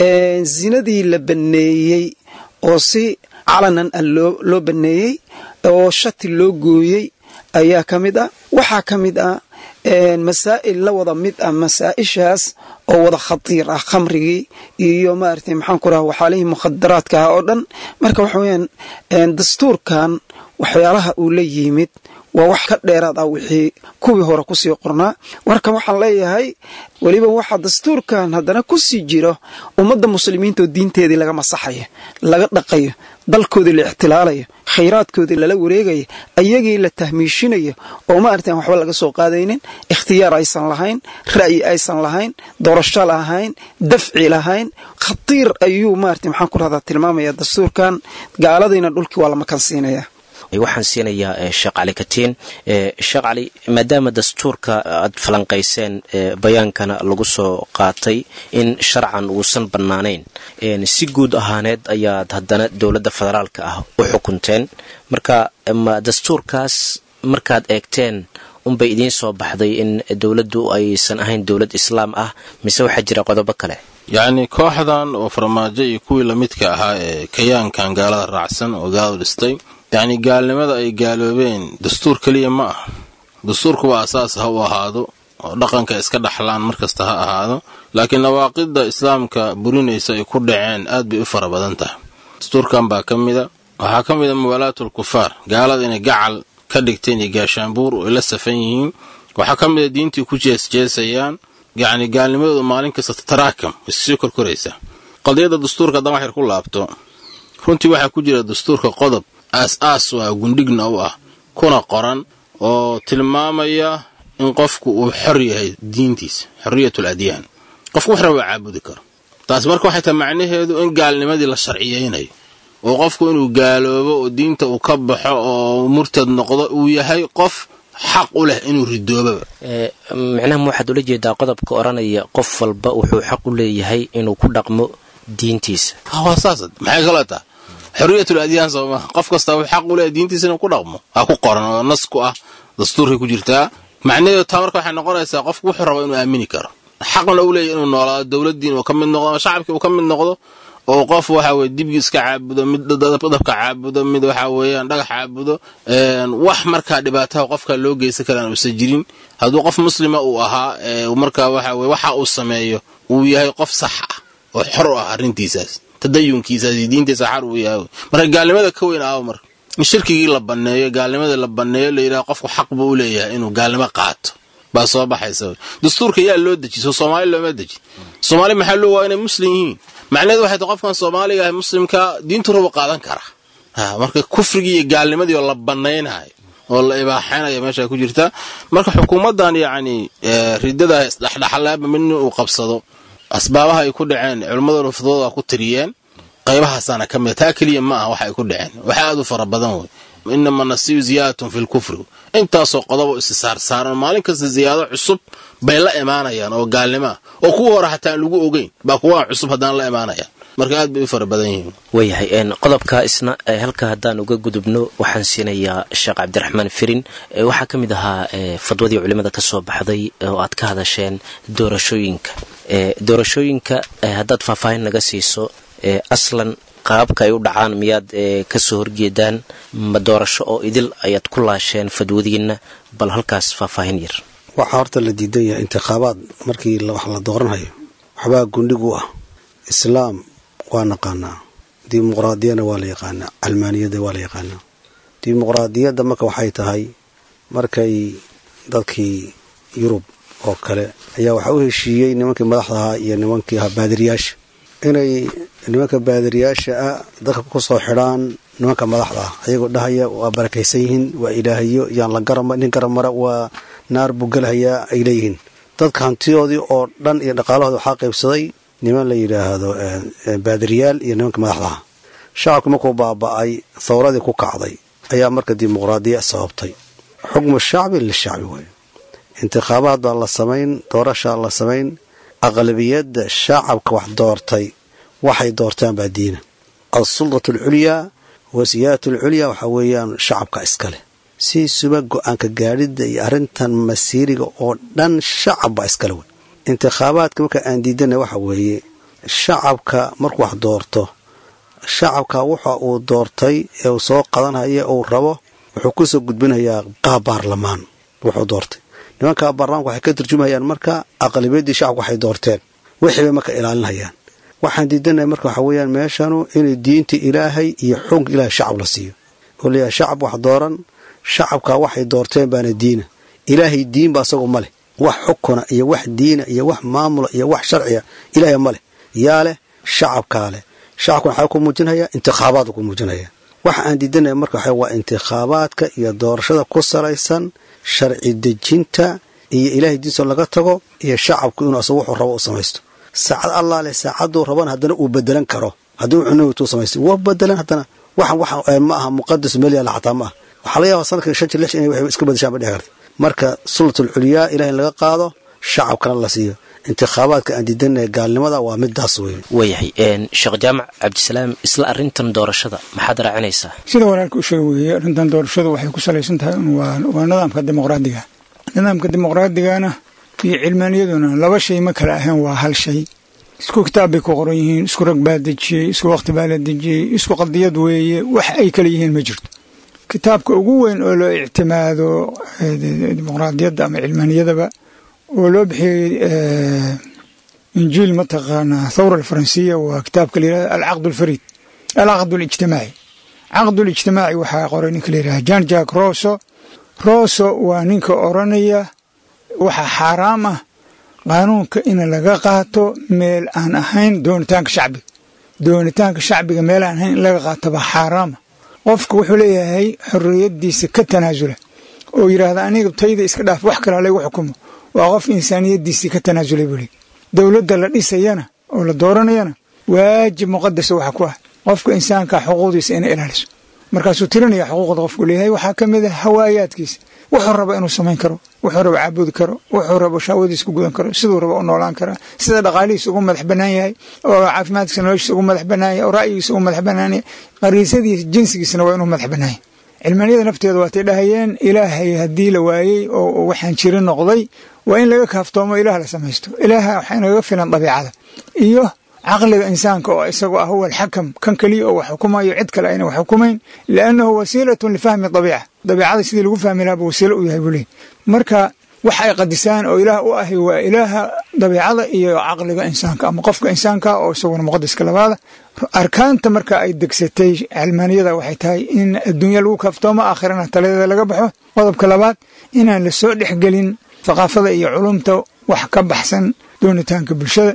F: zinadii la banneeyey oo si calanan ah loo banneeyey oo shati loo gooyey ayaa ka mid ah waxaa ka mid ah masaa'il la wada mid ah masaa-ishaas oo wada khatiir ah khamrigii iyo maaragtay maxaan ku raha waxaalihii mukhadaraadka ah oo dhan marka waxa weyaan dastuurkan waxyaalaha uu la yimid waa wax ka dheeraad ah wixii kuwii hore kusii qornaa marka waxaan leeyahay weliba waxaa dastuurkan haddana kusii jiro ummadda muslimiinta oo diinteedii laga masaxayo laga dhaqayo dalkoodii la ixtilaalayo khayraadkoodii lala wareegayo ayagii la tahmiishinayo oo ma artaan waxba laga soo qaadaynin ikhtiyaar aysan lahayn ra'yi aysan lahayn doorasho lahayn dafci lahayn khatiir ayuu maarata maxaan ku rahdaa tilmaamaya dastuurkan gaaladiina dhulkii waa la makansiinaya
B: waxaan siinayaa sheekh cali katiin sheekh cali maadaama dastuurka aad falanqayseen bayaankana lagu soo qaatay in sharcan uusan bannaanayn si guud ahaaneed ayaad haddana dowladda federaalka ah u xukunteen marka ma dastuurkaas markaad eegteen unbay idiin soo baxday in dowladdu aysan ahayn dowlad islaam ah mise waxaa jira qodobo kale
E: yacni kooxdan oo farmaajo iyo kuwii lamidka ahaa ee kayaankan gaalada raacsan oo gaaladu dhistay yacni gaalnimada ay gaaloobeen dastuur keliya ma ah dastuurku waa asaas ha u ahaado oo dhaqanka iska dhaxlaan markasta ha ahaado laakiin nawaaqidda islaamka burinaysa ay ku dhaceen aad bay u fara badan tahay dastuurkan baa ka mida waxaa ka mida muwaalaatul kufaar gaalada inay gacal ka dhigteen iyo gaashaanbuur oo ay la safan yihiin waxaa ka mida diintii ku jeesjeesayaan yacni gaalnimadooda maalin kasta tataraakam issii korkoraysa qadiyadda dastuurka haddaan wax yar ku laabto runtii waxaa ku jira dastuurka qodob aas-aas u ah gundhigna u ah kuna qoran oo tilmaamaya in qofku uu xor yahay diintiisa xorriyatul adyaan qofku wax raba caabudi karo taas marka waxay tahay macnaheedu in gaalnimadii la sharciyaynayo oo qofku inuu gaaloobo oo diinta uu ka baxo oo murtad noqdo uu yahay qof xaq u leh inuu ridoobaba
B: micnaha waxaad ula jeedaa qodobka odhanaya qof walba wuxuu xaq u leeyahay inuu ku dhaqmo diintiisa
E: waa saas maxay kaloo taha xorriyatul adyaan sooma qof kasta wuxuu xaq u leeyahay diintiisa inuu ku dhaqmo ha ku qoran oo nas ku ah dastuurkay ku jirtaa macnaheedu taa marka waxay noqonaysaa qofku wuxuu rabo inuu aamini karo xaqna u leeyahy inuu noolaado dowladdiin uu ka mid noqdo ama shacabkii uu ka mid noqdo oo qof waxa weye dibgi iska caabudo mid dabka caabudo mid waxa weeyaan dhagax caabudo wax markaa dhibaataha qofka loo geysan karaan uusan jirin hadduu qof muslima uu ahaa markaa waxa weye waxa uu sameeyo uu yahay qof sax ah oo xor u ah arrintiisaas tadayunkiisaas iyo diintiisa xar uu yahay marka gaalnimada ka weyn aawo marka in shirkigii la banneeyo gaalnimadii la banneeyo la yidhaha qofku xaq buu u leeyahay inuu gaalnimo qaato baa soo baxaysa dastuurka yaa loo deji soo soomaali looma deji soomaali maxaa loo waa inay muslim yihiin macnaheedu waxay tahay qofkan soomaaliga ah muslimka diintu rabu qaadan kara marka kufrigii iyo gaalnimadii oo la bannaynayo oo la ibaaxaynayo meesha ku jirta marka xukuumaddan yacni ridada isdhexdhexlaaba midna uu qabsado asbaabaha ay ku dhaceen culimmada rufdooda ku tiriyeen qaybahaasana ka mida taa keliya ma aha waxa ay ku dhaceen waxa aad u fara badan wey inama nasiyu ziyaadatun fi lkufri intaasoo qodobo isi saarsaaran maalin kasta ziyaado cusub bay la imaanayaan oo gaalnimo ah oo kuwa hore hataa aan lagu ogeyn baa kuwa cusub haddana la imaanayaan marka aad bay u fara badan yihiin
B: waayahay qodobka isna halka haddaan uga gudubno waxaan siinayaa sheekh cabdiraxmaan firin waxaa ka mid ahaa fadwadii culimada ka soo baxday oo aad ka hadasheen doorashooyinka doorashooyinka haddaad faahfaahin naga siiso aslan qaababka ay u dhacaan miyaad kasoo horjeedaan ma doorasho oo idil ayaad ku laasheen fadwadiinna bal halkaas faahfaahin yar
C: waxaa horta la diidan yahay intikhaabaad markii wax la dooranhayo waxbaa gundhig u ah islaam waa naqaanaa dimuqraadiyana waa la yaqaanaa calmaaniyadda waa la yaqaanaa dimuqraadiyadda marka waxay tahay markay dadkii yurub oo kale ayaa waxaa u heshiiyey nimankii madaxda ahaa iyo nimankii ahaa baadiriyaasha inay nimanka baadiriyaasha ah dadka ku soo xidhaan nimanka madaxda ah ayagoo dhahaya waa barakaysan yihiin waa ilaahayo yaan la garama nin garamara waa naar buu gelhayaa ay leeyihiin dadka hantidoodii oo dhan iyo dhaqaalahooda waxaa qaybsaday niman la yidhaahdo baadiriyaal iyo nimanka madaxda ah shacabki markuu baaba'ay thawradii ku kacday ayaa marka dimuqraadiya sababtay xukmu shacbi lishacbi waay intikhaabaad baa la samayn doorashaa la samayn aqlabiyadda shacabka wax doortay waxay doortaan baa diina alsuldatu alculyaa wa siyaadatu alculyaa waxaa weeyaan shacabka iskale si suba go-aanka gaadhidda iyo arrintan masiiriga oo dhan shacab baa iskale wey intikhaabaadka marka aan diidana waxa weeye shacabka markuu wax doorto shacabka waxa uu doortay ee uu soo qadanhaya uu rabo wuxuu kusoo gudbinayaa qaab baarlamaan wuxuu doortay nimanka baarlamaanka waxay ka turjumayaan marka aqlibiyaddii shacabka waxay doorteen wixii bay marka ilaalinayaan waxaan diidanaya marka waxa weeyaan meeshanu inay diinta ilaahay iyo xukunka ilaahay shacab la siiyo oo leeyahay shacab wax dooran shacabkaa waxay doorteen baana diina ilaahay diinba asagu ma leh wax xukuna iyo wax diina iyo wax maamula iyo wax sharciya ilaahay ma leh yaa leh shacabkaa leh shacabkuna waxaa ku muujinaya intikhaabaadku ku muujinaya waxa aan diidanaya marka waxa waa intikhaabaadka iyo doorashada ku salaysan sharci dejinta iyo ilaahay diinso laga tago iyo shacabku inuu asagu wuxuu rabo u samaysto saacad allah leh saacaduu rabana haddana uu bedelan karo haddii wuxuu nawtuu samaystay waa bedelan haddana waxan waxa ma aha muqadas meel yaalla xataa ma aha waxaa laga yaabaa sanadkan shan jir lix inay wax iska badashaan ba dhici karta marka sultatul culyaa ilaah in laga qaado shacabkana la siiyo intikhaabaadka aan diidanaya gaalnimada waa midaas wey
B: waayahay sheekh jaamac cabdisalaam isla arintan doorashada maxaad raacinaysaa
D: sida walaalka u sheeg weeye arrintan doorashadu waxay ku salaysan tahay waa nidaamka dimuqraadiga nidaamka dimuqraadigana iyo cilmaaniyaduna laba shay ma kala ahayn waa hal shay isku kitaab bay ku qoran yihiin isku rag baa dejiyey isku waqti baa la dejiyey isku qadiyad weeye wax ay kala yihiin ma jirto kitaabka ugu weyn oo loo ictimaado dimuqraadiyadda ama cilmaaniyadaba oo loo bixiyey injiil mataqaanaa thawra alfaransiya waa kitaabka la yihahda alcaqd alfariid alcaqd alijtimaaci caqd alijtimaaci waxaa qoray ninka la yidhaha jan jack roso roso waa ninka oranaya waxaa xaaraam ah qaanuunka in laga qaato meel aan ahayn doonitaanka shacbiga doonitaanka shacbiga meel aan ahayn in laga qaato baa xaaraama qofka wuxuu leeyahay xorriyadiisa ka tanaasula oo yidhaahda aniga tayda iska dhaaf wax kale halaygu xukumo waa qof insaaniyadiisii ka tanaasulay buu leey dowladda la dhisayana oo la dooranayana waajib muqadasa waxa ku ah qofka insaanka xuquuqdiisa inay ilaaliso markaasuu tirinaya xuquuqda qofku leeyahay waxaa ka mid a hawaayaadkiisa wuxuu raba inuu samayn karo wuxuu raba caabudi karo wuxuu raba shaawadiisa ku gudan karo siduu raba u noolaan karaa sida dhaqaalihiisa ugu madax bannaan yahay oo caafimaadkiisa noloshiisa ugu madax bannaan yahay oo ra'yigiisa ugu madax bannaan yahay qariisadiisa jinsigiisana waa inuu madax bannaan yahay cilmaniyada nafteeda waatay dhahayeen ilaahay haddii la waayey oo waxaan jirin noqday waa in laga kaaftoomo ilaah la samaysto ilaaha waxaa inagaga filan dabiicada iyo caqliga insaanka oo isagu ah huwa alxakam kan keliya oo wax xukumayo cid kale ayna wax xukumayn liannahu wasiilatun lifahmi dabiica dabiicada sidii lagu fahmi lahaa buu wasiilo u yahay buu leey marka wax ay qadisaan oo ilaah u ahi waa ilaaha dabiicada iyo caqliga insaanka ama qofka insaanka oo isaguna muqadaska labaada arkaanta marka ay degsatay cilmaaniyada waxay tahay in adduunya lagu kaaftoomo aakhirana taladeeda laga baxo qodobka labaad inaan la soo dhexgelin thaqaafada iyo culumta wax ka baxsan doonitaanka bulshada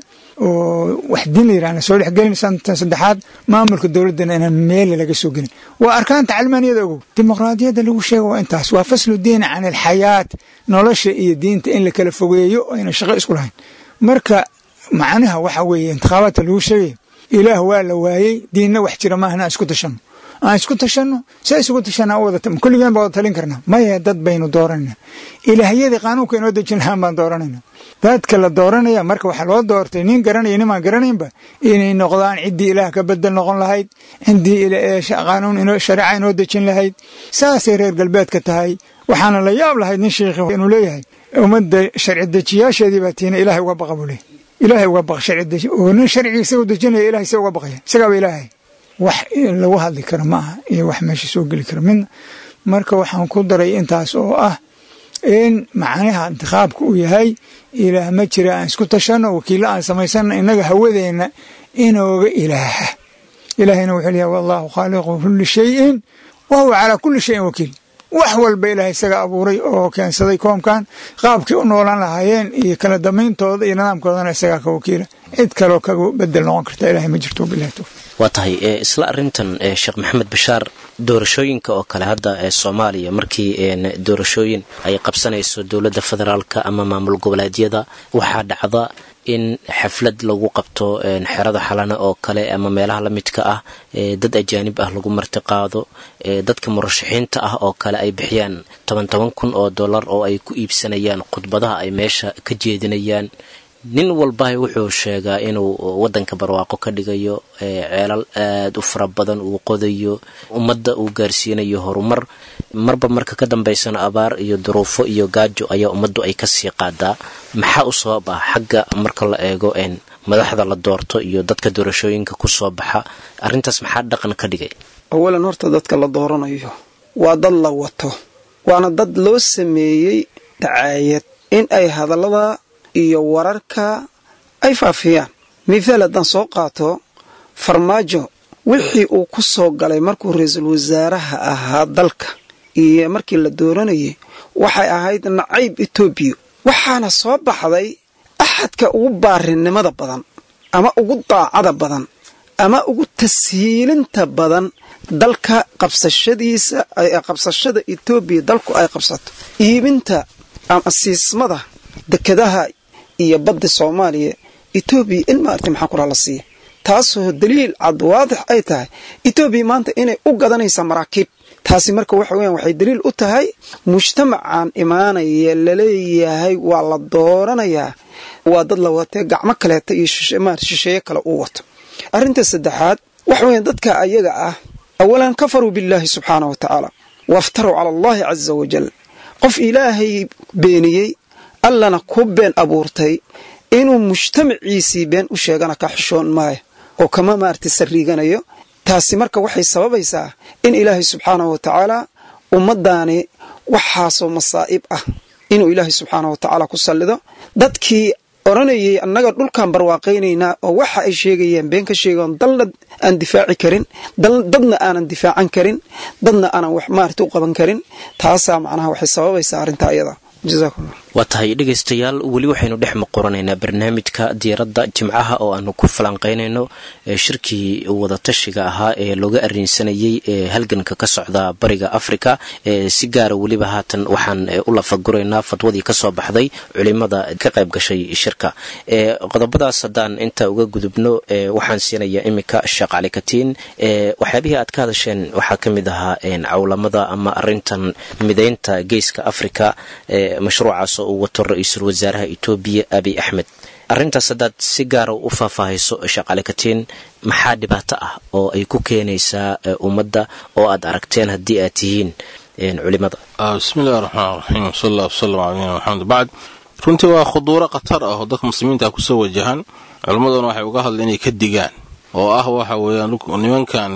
D: oo wax diin la yirahna la soo dhexgelin santan saddexaad maamulka dowladdana inaan meele laga soo gelin waa arkaanta calmaaniyada ogow dimuqraadiyadda lagu sheega waa intaas waa faslu diin can alxayaat nolosha iyo diinta in la kala fogeeyo ayna shaqo isku lahayn marka macnaha waxa weeye intikhaabaadka lagu sheegaya ilaah waa la waayey diinna wax jira maahna aan isku tashanno aan isku tashanno see isugu tashanaa wada kulligeen baa wada talin karnaa maya dad baynu dooranayna ilaahyadii qaanuunka inoo dejin lahaan baan dooranayna dadka la dooranaya marka waxaa loo doortay nin garanaya nimaan garanaynba inay noqdaan ciddii ilaah ka bedel noqon lahayd ciddii qaanuun shareeca inoo dejin lahayd saasay reer galbeedka tahay waxaana la yaab lahayd nin sheikhi inuu leeyahay ummadda sharci dejiyaasheedii baa tiina ilaahay uga baqa buu leeyahy ilaahay uga baqa sharci deji oo nin sharciga isagu dejinaya ilahay isaga uga baqaya isagaaba ilaahay wax lagu hadli karo ma aha iyo wax meesha soo geli kara midna marka waxaan ku daray intaas oo ah in macnaha intikhaabka uu yahay ilaah ma jira aan isku tashanno wakiillo aan samaysano innaga hawadeenna inooga ilaaha ilaahayna wuxuu leeyahay wallahu khaaliqu kulli shayin wa huwa calaa kulli shayin wakiil wax walba ilaahay isaga abuuray oo keensaday koomkan qaabkii u noolaan lahaayeen iyo kala dambayntooda iyo nidaamkoodana isagaa ka wakiila cid kaloo kaga bedel noqon karta ilahay ma jirto bilahi towfiq
B: waa tahay isla arintan sheekh maxamed bashaar doorashooyinka oo kale hadda ee soomaaliya markii doorashooyin ay qabsanayso dowladda federaalka ama maamul goboleedyada waxaa dhacda in xaflad lagu qabto xerada xalana oo kale ama meelaha la midka ah dad ajaanib ah lagu martiqaado dadka murashaxiinta ah oo kale ay bixiyaan toban toban kun oo dollar oo ay ku iibsanayaan khudbadaha ay meesha ka jeedinayaan nin walbaha wuxuu sheegaa inuu wadanka barwaaqo ka dhigayo ceelal aada u fara badan uu qodayo ummadda uu gaarsiinayo horumar marba marka ka dambaysana abaar iyo duruufo iyo gaajo ayaa ummaddu ay kasii qaadaa maxaa u sabab ah xagga marka la eego madaxda la doorto iyo dadka doorashooyinka ku soo baxa arrintaas maxaa dhaqan ka dhigay
F: awalan horta dadka la dooranayo waa dad la wato waana dad loo sameeyey dacaayad in ay hadallada iyo wararka ay faafiyaan mithaal haddaan soo qaato farmaajo wixii uu ku soo galay markuu ra-iisul wasaaraha ahaa dalka iyo markii la dooranayay waxay ahayd nacayb etoobiya waxaana soo baxday axadka ugu baarinimada badan ama ugu daacada badan ama ugu tashiilinta badan dalka qabsashadiisa qabsashada etoobiya dalku ay qabsato iibinta ama siismada dekadaha iyo badda soomaaliya etoobiya in maartay maxaa kuraa la siiya taasoo daliil cad waadix ay tahay etoobiya maanta inay u gadanaysa maraakiib taasi marka waxa weyan waxay daliil u tahay mujtamacan imaanaya laleeyahay waa la dooranayaa waa dad la watee gacmo kaleeta iyo shisheeye kale uu wato arrinta saddexaad waxa weya dadka ayaga ah awalan kafaruu billaahi subxaanah wa tacaala waftaruu cala allahi caza wajal qof ilaahay beeniyey allana ku been abuurtay inuu mujtamaciisii been u sheegana ka xishoon maayo oo kama maartay sariiganayo taasi marka waxay sababaysaa in ilaahay subxaanahu wa tacaala ummaddaani waxaasoo masaa'ib ah inuu ilaahay subxaanahu wa tacaala ku sallido dadkii odhanayay annaga dhulkaan barwaaqaynaynaa oo waxa ay sheegayeen been ka sheegaon dalna aan difaaci karin dadna aanan difaacan karin dadna aanan wax maarata u qaban karin taasaa macnaha waxay sababaysaa arrintaa iyada
B: waa tahay dhegaystayaal weli waxaynu dhex muquranaynaa barnaamijka diiradda jimcaha oo aanu ku falanqaynayno shirkii wadatashiga ahaa ee looga arinsanayey ee halganka ka socda bariga africa si gaara weliba haatan waxaan u lafaguraynaa fadwadii kasoo baxday culimada ka qayb gashay shirka qodobadaas haddaan inta uga gudubno waxaan siinayaa iminka sheekh cali katiin waxyaabihii aad ka hadasheen waxaa ka mid ahaa cawlamada ama arintan midaynta geeska africa mashruucaas oo uu wato ra-iisul wasaaraha etoobiya abiy axmed arrintaas haddaad si gaara u faahfaahayso shaqale katiin maxaa dhibaato ah oo ay ku keenaysaa ummadda oo aad aragteen haddii aad tihiin culimada
E: bismillahi raxmaan raxiim sal allah wasalam ala nabina maxamed bacd runtii waa khuduuro khatar ah oo dadka muslimiinta kusoo wajahan culimmaduna waxay uga hadleen inay ka digaan oo ah waxa weeyaan nimankan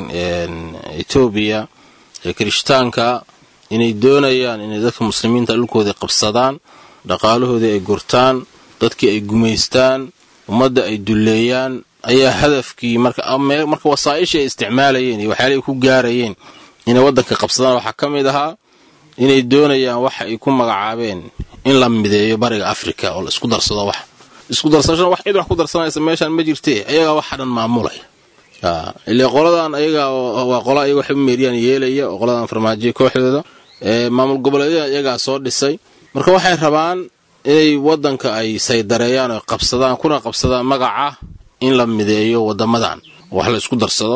E: etoobiya ee kirishtaanka inay doonayaan inay dadka muslimiinta dhulkoodii qabsadaan dhaqaalahoodii ay gurtaan dadkii ay gumaystaan ummadda ay dulleeyaan ayaa hadafkii marka wasaa'ishii ay isticmaalayeen iyo waxyaalahay ku gaarayeen inay waddanka qabsadaan waxaa ka mid ahaa inay doonayaan waxa ay ku magacaabeen in la mideeyo bariga afrika oo la isku darsado wax isku darsashana wax cid wax ku darsanaysa meeshaan ma jirtee ayagaa waxa dhan maamulaya ile qoladan ayaga waa qola ayaga waxay u meeriyaan yeelaya oo qoladan farmaajiya kooxdooda maamul goboleedyada iyagaa soo dhisay marka waxay rabaan inay waddanka ay saydareeyaan oo qabsadaan kuna qabsadaan magaca in la mideeyo wadamadan wax la isku darsado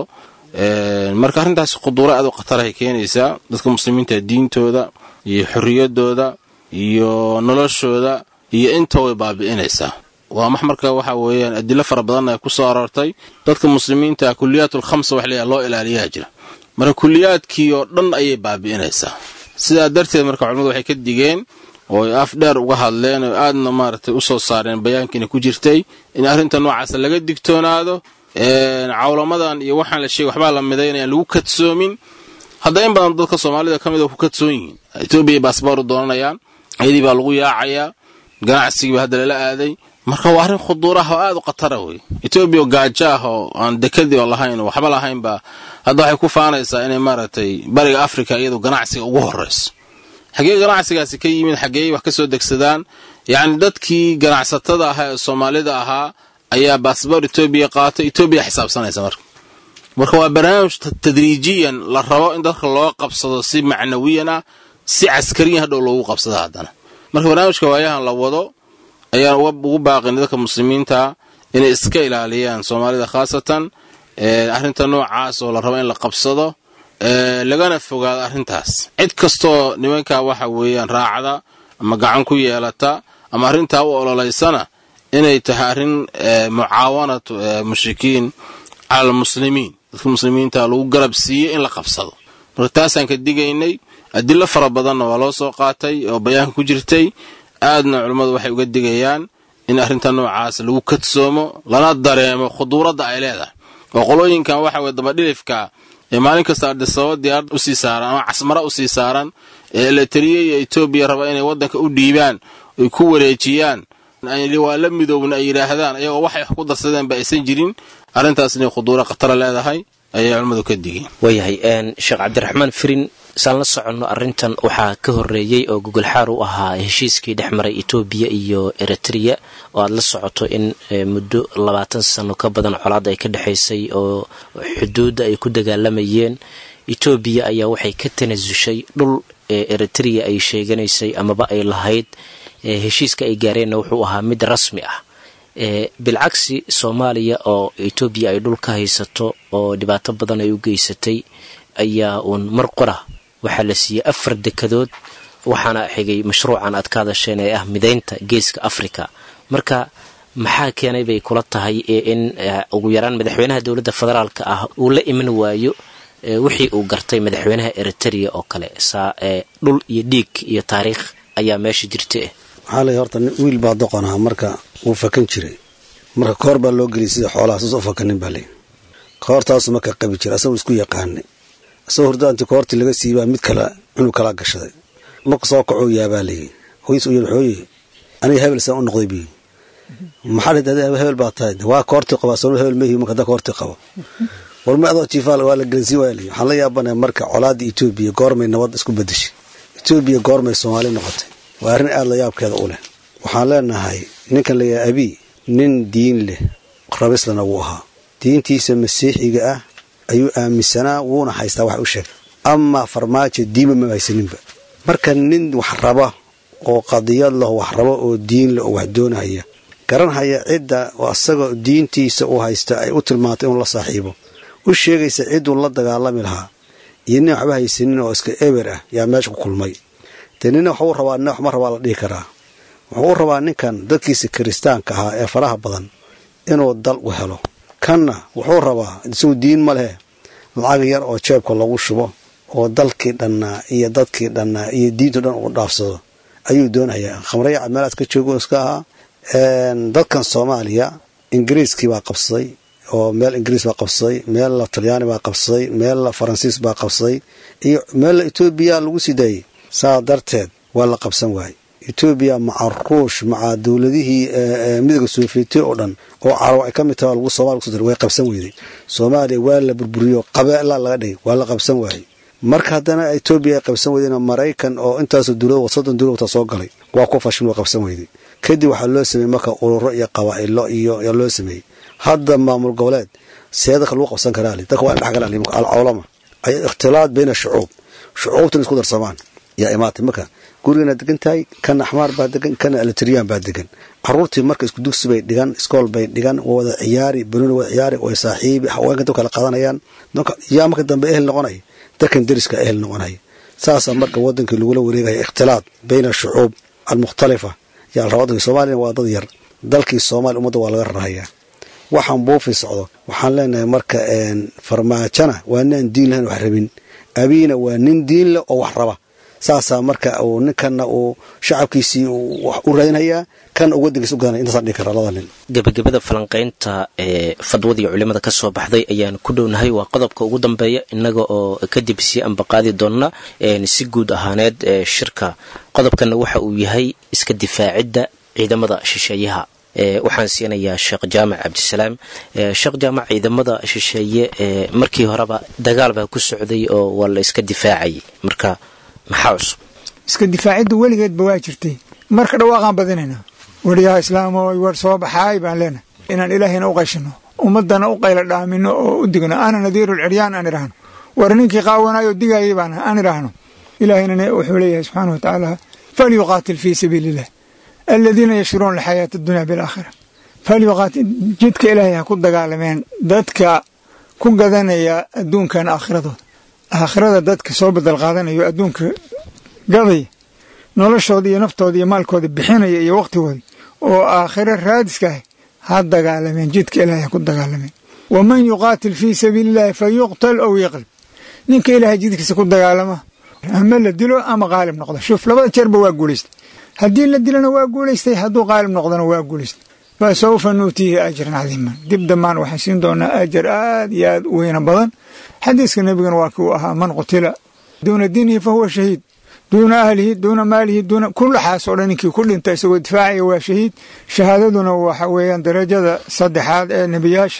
E: marka arrintaasi khuduuro aad u khatarahay keenaysaa dadka muslimiinta diintooda iyo xorriyadooda iyo noloshooda iyo inta way baabi'inaysaa waa max marka waxa weeyaan adilo fara badanna ay ku soo aroortay dadka muslimiinta kuliyaat ulkhamsa wax leeyahay loo ilaaliyaa jira marka kuliyaadkii oo dhan ayay baabi'inaysaa sidaa darteed marka culimmadu waxay ka digeen oo ay af dheer uga hadleen oo aadna maaragtay u soo saareen bayaankiina ku jirtay in arrinta noocaasa laga digtoonaado cawlamadan iyo waxaan la sheegay waxbaa la midaynayaan lagu kadsoomin hadda in badan dadka soomaalida ka mid a ku kadsoon yihiin etoobiya baasbooru doonanayaan iyadii baa lagu yaacayaa ganacsigiiba hadda lala aaday marka waa arrin khuduuraha oo aad u khatara wey etoobiya oo gaajo ah oo aan dekadii oo lahayn oo waxba lahaynba hadda waxay ku faanaysaa inay maaragtay bariga afrika iyadu ganacsiga ugu horrayso xaggee ganacsigaasi ka yimid xaggeey wax ka soo degsadaan yacni dadkii ganacsatada ahaa ee soomaalida ahaa ayaa baasboor etoobiya qaatay etoobiya xisaabsanaysa marka marka waa barnaamij tadriijiyan la rabo in dadka loo qabsado si macnawiyan ah si caskariyan hadhow loogu qabsado haddana marka barnaamijka waayahan la wado ayaan ugu baaqin dadka muslimiinta inay iska ilaaliyaan soomaalida khaasatan arrinta noocaas oo la rabo in la qabsado lagana fogaado arrintaas cid kastoo nimankaa waxa weeyaan raacda ama gacan ku yeelata ama arrintaa u ololaysana inay tahay arrin mucaawanat mushrikiin cala almuslimiin dadka muslimiinta lagu garab siiyey in la qabsado marka taasaan ka digaynay adilo fara badanna waa loo soo qaatay oo bayaanka ku jirtay aadna culummadu waxay uga digayaan in arrinta noocaas lagu kadsoomo lana dareemo khuduuradda ay leedahay oo qolooyinkan waxa weye dabadhilifka ee maalin kasta ardisababa diyaarad usii saaran ama casmara usii saaran ee eleteriya iyo etoobiya raba inay waddanka u dhiibaan ay ku wareejiyaan waa la midoobna ay yidhaahdaan ayagoo waxay wax ku darsadeenba aysan jirin arrintaas inay khuduuro khatara leedahay ayay culimmadu ka digeen
B: waayahay sheekh cabdiraxmaan firin saan la soconno arrintan waxaa ka horreeyey oo gogolxaar u ahaa heshiiskii dhex maray etoobiya iyo eritrea oo aada la socoto in muddo labaatan sano ka badan colaad ay ka dhexaysay oo xuduudda ay ku dagaalamayeen etoobiya ayaa waxay ka tanasushay dhul eritrea ay sheeganaysay amaba ay lahayd heshiiska ay gaareenna wuxuu ahaa mid rasmi ah bilcagsi soomaaliya oo etoobiya ay dhul ka haysato oo dhibaato badan ay u geysatay ayaa uun mar qora waxaa la siiyey afar dekadood waxaana xigay mashruucan aad ka hadasheen ee ah midaynta geeska africa marka maxaa keenay bay kula tahay in ugu yaraan madaxweynaha dowladda federaalka ah uu la iman waayo wixii uu gartay madaxweynaha eritrea oo kale saa dhul iyo dhiig iyo taariikh ayaa meesha jirta
C: waxaa lay horta wiil baa doqon aha marka wuu fakan jiray marka koor baa loo geliyay sida xoolaha saas u fakanin baa lay koortaasu marka qabi jira asagoo isku yaqaanay asagoo hurdaanti koortii laga siibaa mid kale cunug kalaa gashaday marka soo kacoo yaabaa layii hoys u yidhi xooye aniga hebel saan u noqday bi maxaa dhid adi hebel baa tahay waa koortii qabaa soo hebel mehi marka da koortii qabo war ma adoo jiifaal waa la gelinsiin waaya layi waxaan la yaabanaya marka colaadda etoobiya goormay nabad isku bedeshay etoobiya goormay soomaali noqotay waa arrin aada la yaabkeeda u leh waxaan leenahay ninkan layahay abii nin diin leh rabislana wuu ahaa diintiisa masiixiga ah ayuu aaminsanaa wuuna haystaa wax u sheeg amaa farmaajo diinba ma haysaninba marka nin wax raba oo qadiyad leh wax raba oo diin leh oo wax doonahaya garanhaya cidda asagoo diintiisa uu haysta ay u tilmaantay inuu la saaxiibo u sheegaysa cidduu la dagaalami lahaa iyo nin waxba haysanin oo iska eber ah yaa meesha ku kulmay dee nina waxuu rabaa nina waxma rabaa la dhihi karaa wuxuu u rabaa ninkan dadkiisa kiristaanka ahaa ee faraha badan inuu dal u helo kanna wuxuu rabaa isagu diin ma lehe lacag yar oo jeebka lagu shubo oo dalkii dhannaa iyo dadkii dhannaa iyo diinto dhan uu dhaafsado ayuu doonayaa khamrayaca meelaas ka joogo iska ahaa dadkan soomaaliya ingiriiskii baa qabsaday oo meel ingiriis baa qabsaday meella talyaani baa qabsaday meella faransiis baa qabsaday iyo meella etoobiya lagu sii daayey saa darteed waa la qabsan waayey etoobiya maca ruush maca dowladihii midooda soofiyeti oo dhan oo carab ay ka mid taha lagu somalia kuso way qabsan weyday soomaaliya waa la burburiyo qabeelaa laga dhigay waa la qabsan waayey marka haddana etoobiya ay qabsan weydeen maraykan oo intaasoo dowlad soddon dowlad wata soo galay waa ku fashin waa qabsan weyday kadib waxaa loo sameeyey marka ururo iyo qabaa'ilo iyo yaa loo sameeyey hadda maamul goboleed see dadka lagu qabsan karaa li dadka waa in dhex galaan alcawlama ay ikhtilaad bayna shucuub shucuubtan isku darsamaan yaa imaatay marka gurigana degan tahay kana axmaar baa degan kana alitriyaan baa degan caruurtii marka isku dugsi bay dhigan iskool bay dhigan waa wada ciyaari banooni wada ciyaari way saaxiibi haweenka dab kala qaadanayaan yaa marka dambe ehel noqonaya dadkan deriska ehel noqonaya saasaa marka wadankii lagula wareegaya ikhtilaad bayna shucuub almukhtalifa yaa la rabaa wadanka soomaaliyana waa dad yar dalkii soomaaliya ummadda waa laga rarahayaa waxaan buufi socdo waxaan leenahay marka farmaajona waa ninaan diin lahayn wax rabin abiina waa nin diin leh oo wax raba saasaa marka uu ninkanna uu shacabkiisii wax u raadinhayaa kan uu wadankiisa u gadanaya intaasaan dhihi kara labada nin
B: gebagabada falanqaynta ee fadwadii culimada ka soo baxday ayaan ku dhownahay waa qodobka ugu dambeeya innaga oo kadib sii ambaqaadi doonna si guud ahaaneed ee shirka qodobkanna waxa uu yahay iska difaacidda ciidamada shisheeyaha waxaan siinayaa sheekh jaamac cabdisalaam sheekh jaamac ciidamada shisheeye markii horeba dagaal baa ku socday oo waa la iska difaacayay marka maxaa cusub
D: iska difaaciddu weligeedba waa jirtay marka dhawaaqaan badinayna weriyaha islaamo war soo baxaay baan leenahay inaan ilaahayna u qayshino ummadana u qayla dhaamino oo u digno ana nadiiru lciryaan aan idhaahno war ninkii qaawanayo digayay baan aan idhaahno ilaahayna wuxuu leeyahay subxaana wa tacaala falyuqaatil fii sabiili illah aladiina yashruuna alxayaata addunya bilaakhira falyuqaatil jidka ilaahay ha ku dagaalameen dadka ku gadanaya adduunkan aakhiradooda aakhirada dadka soo badal qaadanayo adduunka gadaya noloshooda iyo naftooda iyo maalkooda bixinaya iyo wakhtigooda oo aakhiro raadiska ah ha dagaalameen jidka ilaahay ha ku dagaalameen waman yuqaatil fii sabiili illahi fa yuqtal ow yaqlib ninka ilaahay jidkiisa ku dagaalama ama la dilo ama qaalib noqdo shuf labada jeerba waa guulaystay haddii la dilana waa guulaystay hadduu qaalib noqdona waa guulaystay fa sawfa nuutiihi ajran cadiiman dib dambaan waxaan siin doonaa ajar aad iyo aad u weyna badan xadiiska nebigana waa kii u ahaa man qutila duuna diinihi fa huwa shahiid duuna ahlihi duuna maalihi duuna kullaxaas oo dhan ninkii ku dhinta isagoo difaacaya waa shahiid shahaadaduna waxa weeyaan darajada saddexaad ee nebiyaasha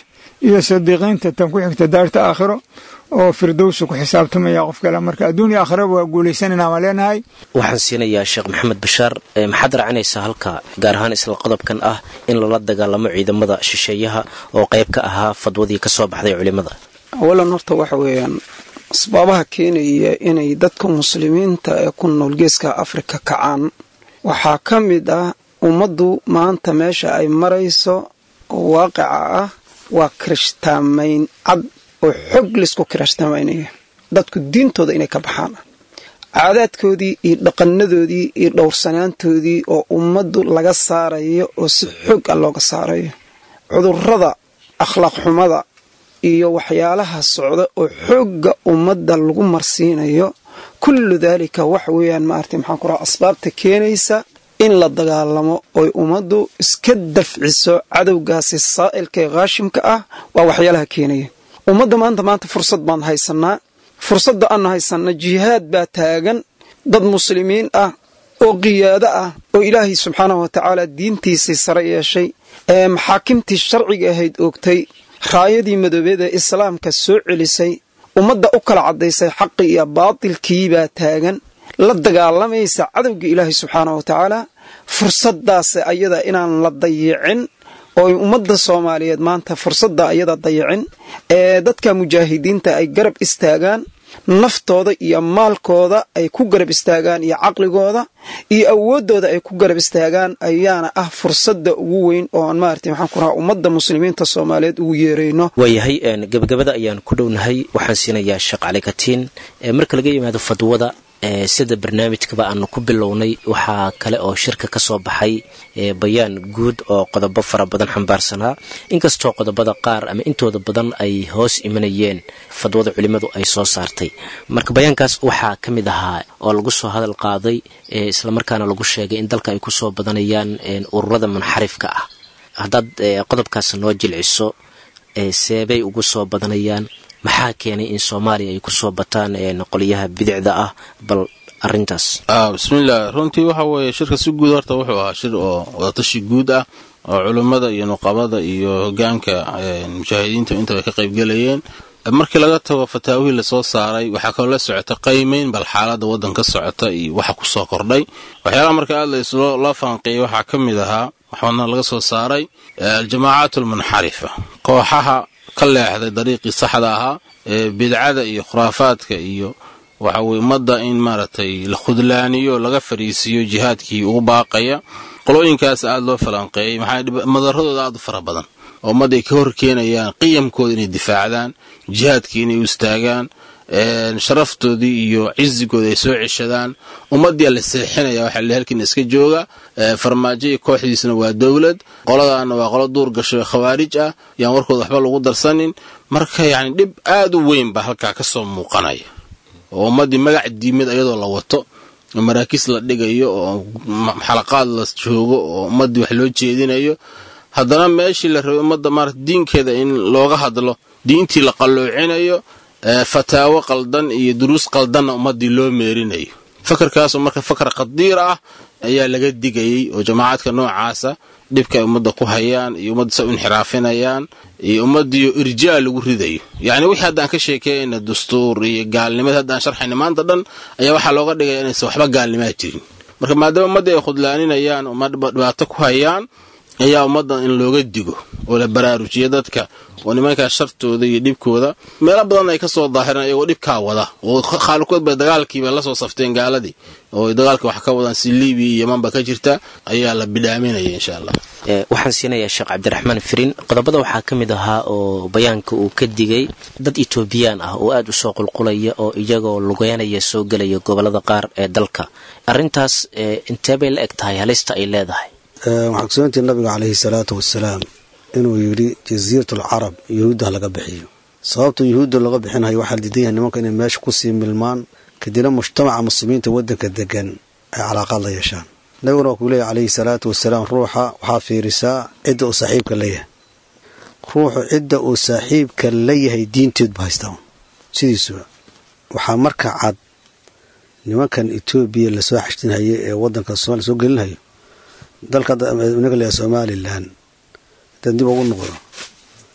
D: iyo sadiiqiinta tan ku xigta daarta aakhiro oo firdowsa ku xisaabtamaya qof kale marka adduunya aakhiraba waa guulaysanayna waan leenahay
B: waxaan siinayaa sheekh maxamed bashaar maxaad raacinaysaa halka gaar ahaan isla qodobkan ah in lala dagaalamo ciidamada shisheeyaha oo qayb ka ahaa fadwadii ka soo baxday culimmada
F: awalan horta waxa weeyaan asbaabaha keenaya inay dadka muslimiinta ee ku nool geeska afrika kacaan waxaa ka mid ah ummaddu maanta meesha ay marayso oo waaqica ah waa kirishtaamayn cad oo xog laysku kirishtaamaynaya dadku diintooda inay ka baxaan caadaadkoodii iyo dhaqanadoodii iyo dhowrsanaantoodii oo ummaddu laga saarayo oo si xog ah looga saarayo cudurrada akhlaaq xumada iyo waxyaalaha socda oo xoogga ummadda lagu marsiinayo kullu daalika wax weeyaan maartay maxaan ku raha asbaabta keenaysa in la dagaalamo oy ummaddu iska dafciso cadowgaasi saa'ilka ee khaashimka ah waa waxyaalaha keenaya ummadda maanta maanta fursad baan haysanaa fursadda aanu haysanna jihaad baa taagan dad muslimiin ah oo qiyaado ah oo ilaahay subxaanahu wa tacaala diintiisii sare yeeshay ee maxaakimtii sharciga ahayd oogtay raayadii madoobeeda islaamka soo celisay ummadda u kala caddaysay xaqi iyo baatilkii baa taagan la dagaalamaysa cadowga ilaahay subxaanahu wa tacaala fursaddaas ayada inaan la dayicin oo ay ummadda soomaaliyeed maanta fursadda ayada dayicin ee dadka mujaahidiinta ay garab istaagaan naftooda iyo maalkooda ay ku garab istaagaan iyo caqligooda iyo awooddooda ay ku garab istaagaan ayaana ah fursadda ugu weyn oo aan maarata maxaan ku rahaa ummadda muslimiinta soomaaliyeed ugu yeerayno
B: waayahay gebagabada ayaan ku dhownahay waxaan siinayaa sheekh cali katiin marka laga yimaado fadwada sida barnaamijkaba aanu ku bilownay waxaa kale oo shirka ka soo baxay bayaan guud oo qodobo fara badan xambaarsanaa inkastoo qodobada qaar ama intooda badan ay hoos imanayeen fadwada culimmadu ay soo saartay marka bayaankaas waxaa ka mid ahaa oo lagu soo hadal qaaday islamarkaana lagu sheegay in dalka ay kusoo badanayaan ururada munxarifka ah haddaad qodobkaas noo jilciso seebay ugu soo badanayaan maxaa keenay in soomaaliya ay kusoo bataan qolyaha bidicda ah bal arintaas
E: bismillaah runtii waxa weeye shirka si guud horta wuxuu ahaa shir oo wadatashi guud ah oo culummada iyo nuqabada iyo hogaanka mujaahidiinta intaba ka qaybgelayeen markii laga tago fataawihii lasoo saaray waxaa kaloo la socota qaymayn bal xaalada waddanka socota iyo waxa kusoo kordhay waxyaalaha marka aad loo faanqeeyay waxaa ka mid ahaa waxaana laga soo saaray aljamaacaat almunxarifa kooxaha ka leexday dariiqii saxda ahaa ee bidcada iyo khuraafaadka iyo waxa weye ummadda in maaragtay la khudlaaniyo laga fariisiiyo jihaadkii ugu baaqaya qolooyinkaas aada loo falanqeeyey maxaa madaradooda aada u fara badan oo ummadda ay ka hor keenayaan qiyamkooda inay difaacdaan jihaadkii inay u istaagaan sharaftoodii iyo cizigooda ay soo ceshadaan ummaddiia la seexinaya waxaa la halkiina iska jooga farmaajo iyo kooxdiisna waa dowlad qoladaana waa qolo duur gasho khawaarij ah yaan warkooda waxba lagu darsanin marka yacni dhib aada u weyn baa halkaa ka soo muuqanaya oo ummaddii magac diimid ayadoo la wato oo maraakiis la dhigayo oo xalaqaad la joogo oo ummaddii wax loo jeedinayo haddana meeshii la rabay ummadda maarata diinkeeda in looga hadlo diintii la qalloocinayo fataawo qaldan iyo duruus qaldanna ummaddii loo meerinayo fakarkaasoo marka fakar khadiir ah ayaa laga digayey oo jamaacadka noocaasa dhibka ay ummadda ku hayaan iyo ummadda sa u inxiraafinayaan iyo ummaddiiyo irjaa lagu ridayo yacni wixii haddaan ka sheekeeyayna dastuur iyo gaalnimada haddaan sharxayna maanta dhan ayaa waxaa looga dhigaya inaysan waxba gaalnimaa jirin marka maadaama ummaddii ay khudlaaninayaan uma dhibaato ku hayaan ayaa ummaddan in looga digo oo la baraarujiyo dadka oo nimankaa shartooda iyo dhibkooda meelo badan ay ka soo daahireen ayagoo dhibkaa wada oo khaalikood bay dagaalkiiba la soo safteen gaaladii oo dagaalka wax ka wadaan si libiya iyo yamanba ka jirta ayaa la bidhaaminaya insha allah
B: waxaan siinayaa sheekh cabdiraxmaan firin qodobada waxaa ka mid ahaa oo bayaanka uu ka digay dad etoobiyaan ah oo aada u soo qulqulaya oo iyagoo lugeynaya soo gelaya gobolada qaar ee dalka arintaas intee bay la eg tahay halista ay leedahay
C: waxaa kusugantii nabiga caleyhi salaatu wasalaam inuu yidhi jasiiratul carab yuhuudda laga bixiyo sababta yuhuudda looga bixinayo waxaa diidan yahay nimanka inay meesha kusii milmaan kadibna mujtamaca muslimiinta waddanka degan ay calaaqaad la yeeshaan nabiguna waa kuu leeyahy caleyhi salaatu wasalaam ruuxa waxaa fiirisaa cidda uu saaxiibka la yahay ruuxu cidda uu saaxiibka la yahay diinteedbu haystaa sidiisuba waxaa marka cad nimankan etoobiya lasoo xashtinhaye ee waddanka somalia soo gelinhayo dalka naga leeyahay somalilan haddaan dib ugu noqdo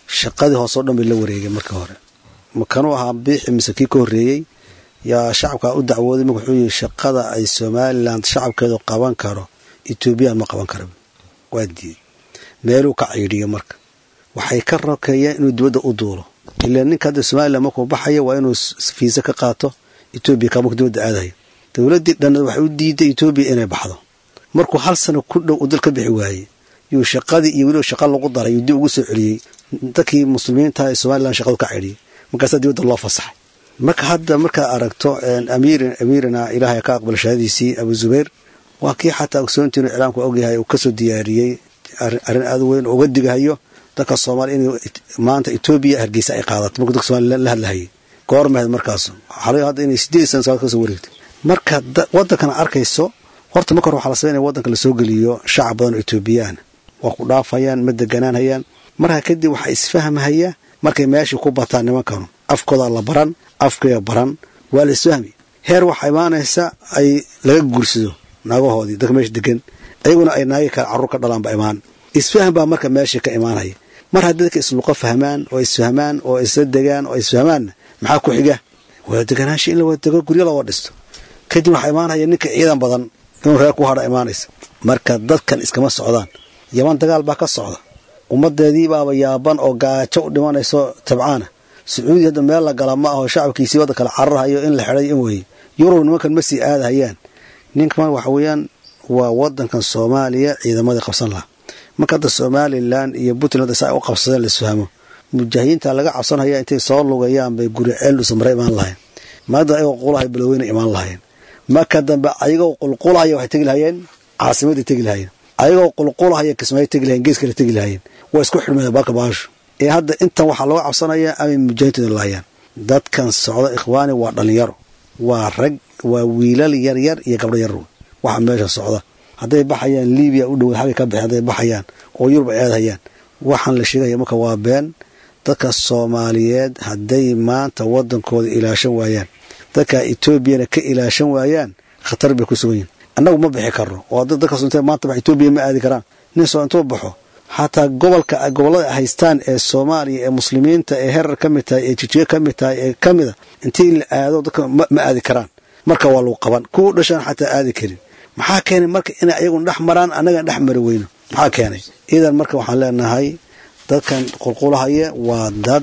C: shaqadii hoose o dhan bay la wareegeen markii hore makanuu ahaa biixi mise kii ka horreeyey yaa shacabka u dacwooday marka wuxuu yihi shaqada ay somalilan shacabkeedu qaban karo etoobiyaan ma qaban kara waa diiday meeluu ka ciidhiyo marka waxay ka rakeeyeen inuu dibadda u duulo ilaa ninka hadda somalilan markuu baxayo waa inuu fiisa ka qaato etoobiya ka markuu dibadda aadayo dowladdii dhanna waxay u diiday etoobiya inay baxdo markuu hal sano ku dhow uu dal ka bixi waayey yuu shaqadii iyo weliba shaqa lagu daray yuu dib ugu soo celiyey dadkii muslimiinta ee somalilan shaqadu ka cidhiyey markaasaa dibadda loo fasaxay marka hadda markaad aragto amiirin amiirina ilaahay ka aqbal shahaadiisii abu zubayr waa kii xataa ogsoontiinu iclaamku ogyahay uu kasoo diyaariyey arrin aad weyn uga digahayo dadka soomaaliya in maanta etoobiya hargeysa ay qaadato markuu dadka somalia la hadlahayay goormahed markaas waxaa laga hadda inay sideed sana sagaal kasoo wareegtay marka waddankana arkayso horta marka hore waxaa la sameynaya waddanka lasoo geliyo shacab badan oo etoobiyaan waa ku dhaafayaan ma deganaanhayaan markaa kadib waxaa isfahmahaya markay meeshii ku bataan nimankanu afkoodaa la baran afkaya baran waa la isfahmi heer waxaa imaanaysa ay laga guursado naagahoodii dadka meesha degan ayaguna ay naagi kale carruur ka dhalaanba imaan isfahm baa marka meeshii ka imaanaya mar haddii dadka isluqo fahmaan oo isfahmaan oo isla degaan oo isfahmaanna maxaa ku xiga wada deganaansha in la wada dego guryo loo dhisto kadib waxaa imaanaya ninka ciidan badan inuu reer ku hadha imaanaysa marka dadkan iskama socdaan yaman dagaal baa ka socda ummadeedii baaba yaaban oo gaajo u dhimanayso tabcaana sacuudi hadda meel la gala ma aho shacabkiisii wadda kale cararhayo in la xidhay in weeye yurub nimankan ma sii aadahayaan ninkan waxa weeyaan waa wadankan soomaaliya ciidamadii qabsan lahaa marka hadda somalilan iyo puntland sa ay u qabsadeen laisfahmo mujaahidiinta laga cabsanhaya intay soo lugayaan bay guri ceeldhusa mare imaan lahayn maada ayagoo qulahay baloweyna imaan lahayn marka dambe ayagoo qulqulahaya waxay tegi lahayeen caasimaday tegi lahayeen ayagoo qulqulahaya kismaayo tegi lahayeen gees kale tegi lahayeen waa isku xidhmeen baalka baasho ee hadda intan waxaa looga cabsanayaa amay mujaahidiinta lahayaan dadkan socda ikhwaani waa dhalinyaro waa rag waa wiilal yaryar iyo gabdho yar waxa meesha socda hadday baxayaan libiya u dhowaad xaggay ka baxeen hadday baxayaan oo yurub ay aadhayaan waxaan la sheegaya marka waa been dadka soomaaliyeed hadday maanta wadankooda ilaashan waayaan dadka etoobiyana ka ilaashan waayaan khatar bay ku sugan yihin annagu ma bixi karno oo dadkaas intee maanta bax etoobiya ma aadi karaan nin soo intuu baxo xataa gobolka gobollada ay haystaan ee soomaaliya ee muslimiinta ee herar ka mid tahay ee jijiga ka mid tahay ee ka mida intii la aado dadka ma aadi karaan marka waa lagu qaban kuwa dhashaan xataa aadi karin maxaa keenay marka inay ayaguna dhex maraan annagan dhex mari weyno maxaa keenay idan marka waxaan leenahay dadkan qulqulahaya waa dad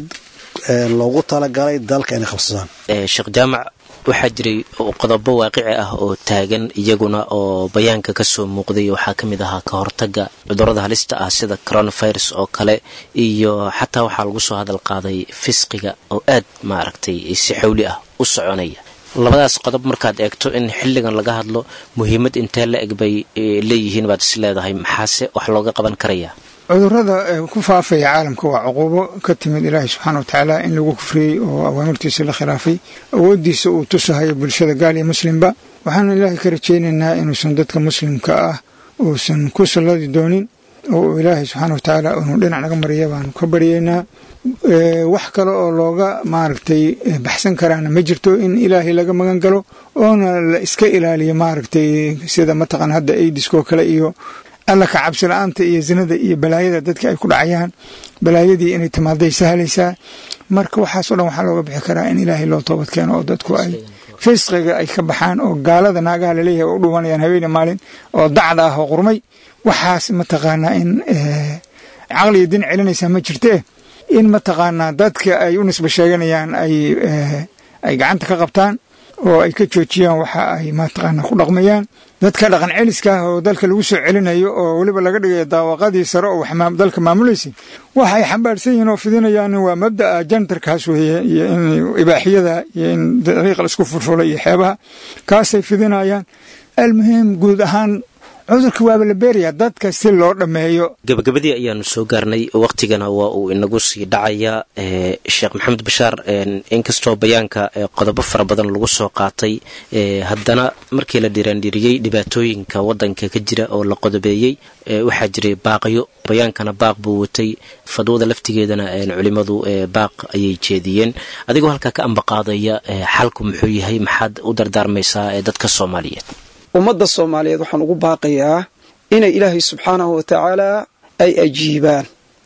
C: loogu talagalay dalka inay qabsadaan
B: sheekh jaamac waxaa jiray qodobo waaqici ah oo taagan iyaguna oo bayaanka kasoo muuqday waxaa ka mid ahaa ka hortaga cudurada halista ah sida coronavirus oo kale iyo xataa waxaa lagu soo hadal qaaday fisqiga oo aad maaragtay si xawli ah u soconaya labadaas qodob markaad eegto in xilligan laga hadlo muhiimad intee la eg bay leeyihiin baad is leedahay maxaase wax looga qaban karayaa
D: cudurada ku faafaya caalamka waa cuquubo ka timid ilaahay subxaana watacaala in lagu kufriyey oo awaamirtiisa la khilaafay awooddiisa uu tusahayo bulshada gaal iyo muslimba waxaanu ilaahay ka rajaynaynaa inuusan dadka muslimka ah uusan ku salladi doonin oo uu ilaahay subxaana watacaala inuu dhinac naga mariya baanu ka baryaynaa wax kale oo looga maaragtay baxsan karaana ma jirto in ilaahay laga magan galo oona la iska ilaaliyo maaragtay sida mataqan hadda aidiskoo kale iyo alla ka cabsi la-aanta iyo zinada iyo balaayada dadka ay ku dhacayaan balaayadii inay timaaday sahlaysaa marka waxaasoo dhan waxaa looga bixi karaa in ilaahay loo toobad keeno oo dadku ay fisqiga ay ka baxaan oo gaalada naagaha laleeyahay u dhuwanayaan habeeni maalin oo dacda ah oo qurmay waxaas mataqaanaa in caqliga din celinaysaa ma jirtee in mataqaanaa dadka ay u nisba sheeganayaan ay gacanta ka qabtaan oo ay ka joojiyaan waxa ay mataqaanaa ku dhaqmayaan dadka dhaqan celiska ah oo dalka lagu soo celinayo oo weliba laga dhigayo daawaqadii sare oo dalka maamulaysa waxay xambaarsan yihiin oo fidinayaan waa mabda'a jantarkaas weeye iyo in ibaaxiyada iyo in dariiqa laisku furfula iyo xeebaha kaasay fidinayaan almuhim guud ahaan cudurka waaba la beerayaa dadka si loo dhammeeyo
B: gabagabadii ayaanu soo gaarnay waqtigana waa uu inagu sii dhacayaa sheekh maxamed bashaar inkastoo bayaanka qodobo fara badan lagu soo qaatay haddana markii la dhiraandhiriyey dhibaatooyinka wadanka ka jira oo la qodobeeyey waxaa jiray baaqyo bayaankana baaq buu watay fadwada laftigeedana culimadu baaq ayay jeediyeen adigoo halkaa ka ambaqaadaya xalku muxuu yahay maxaad u dardaarmaysaa dadka soomaaliyeed
F: ummadda soomaaliyeed waxaan ugu baaqayaa inay ilaahay subxaanahu wa tacaalaa ay ajiibaan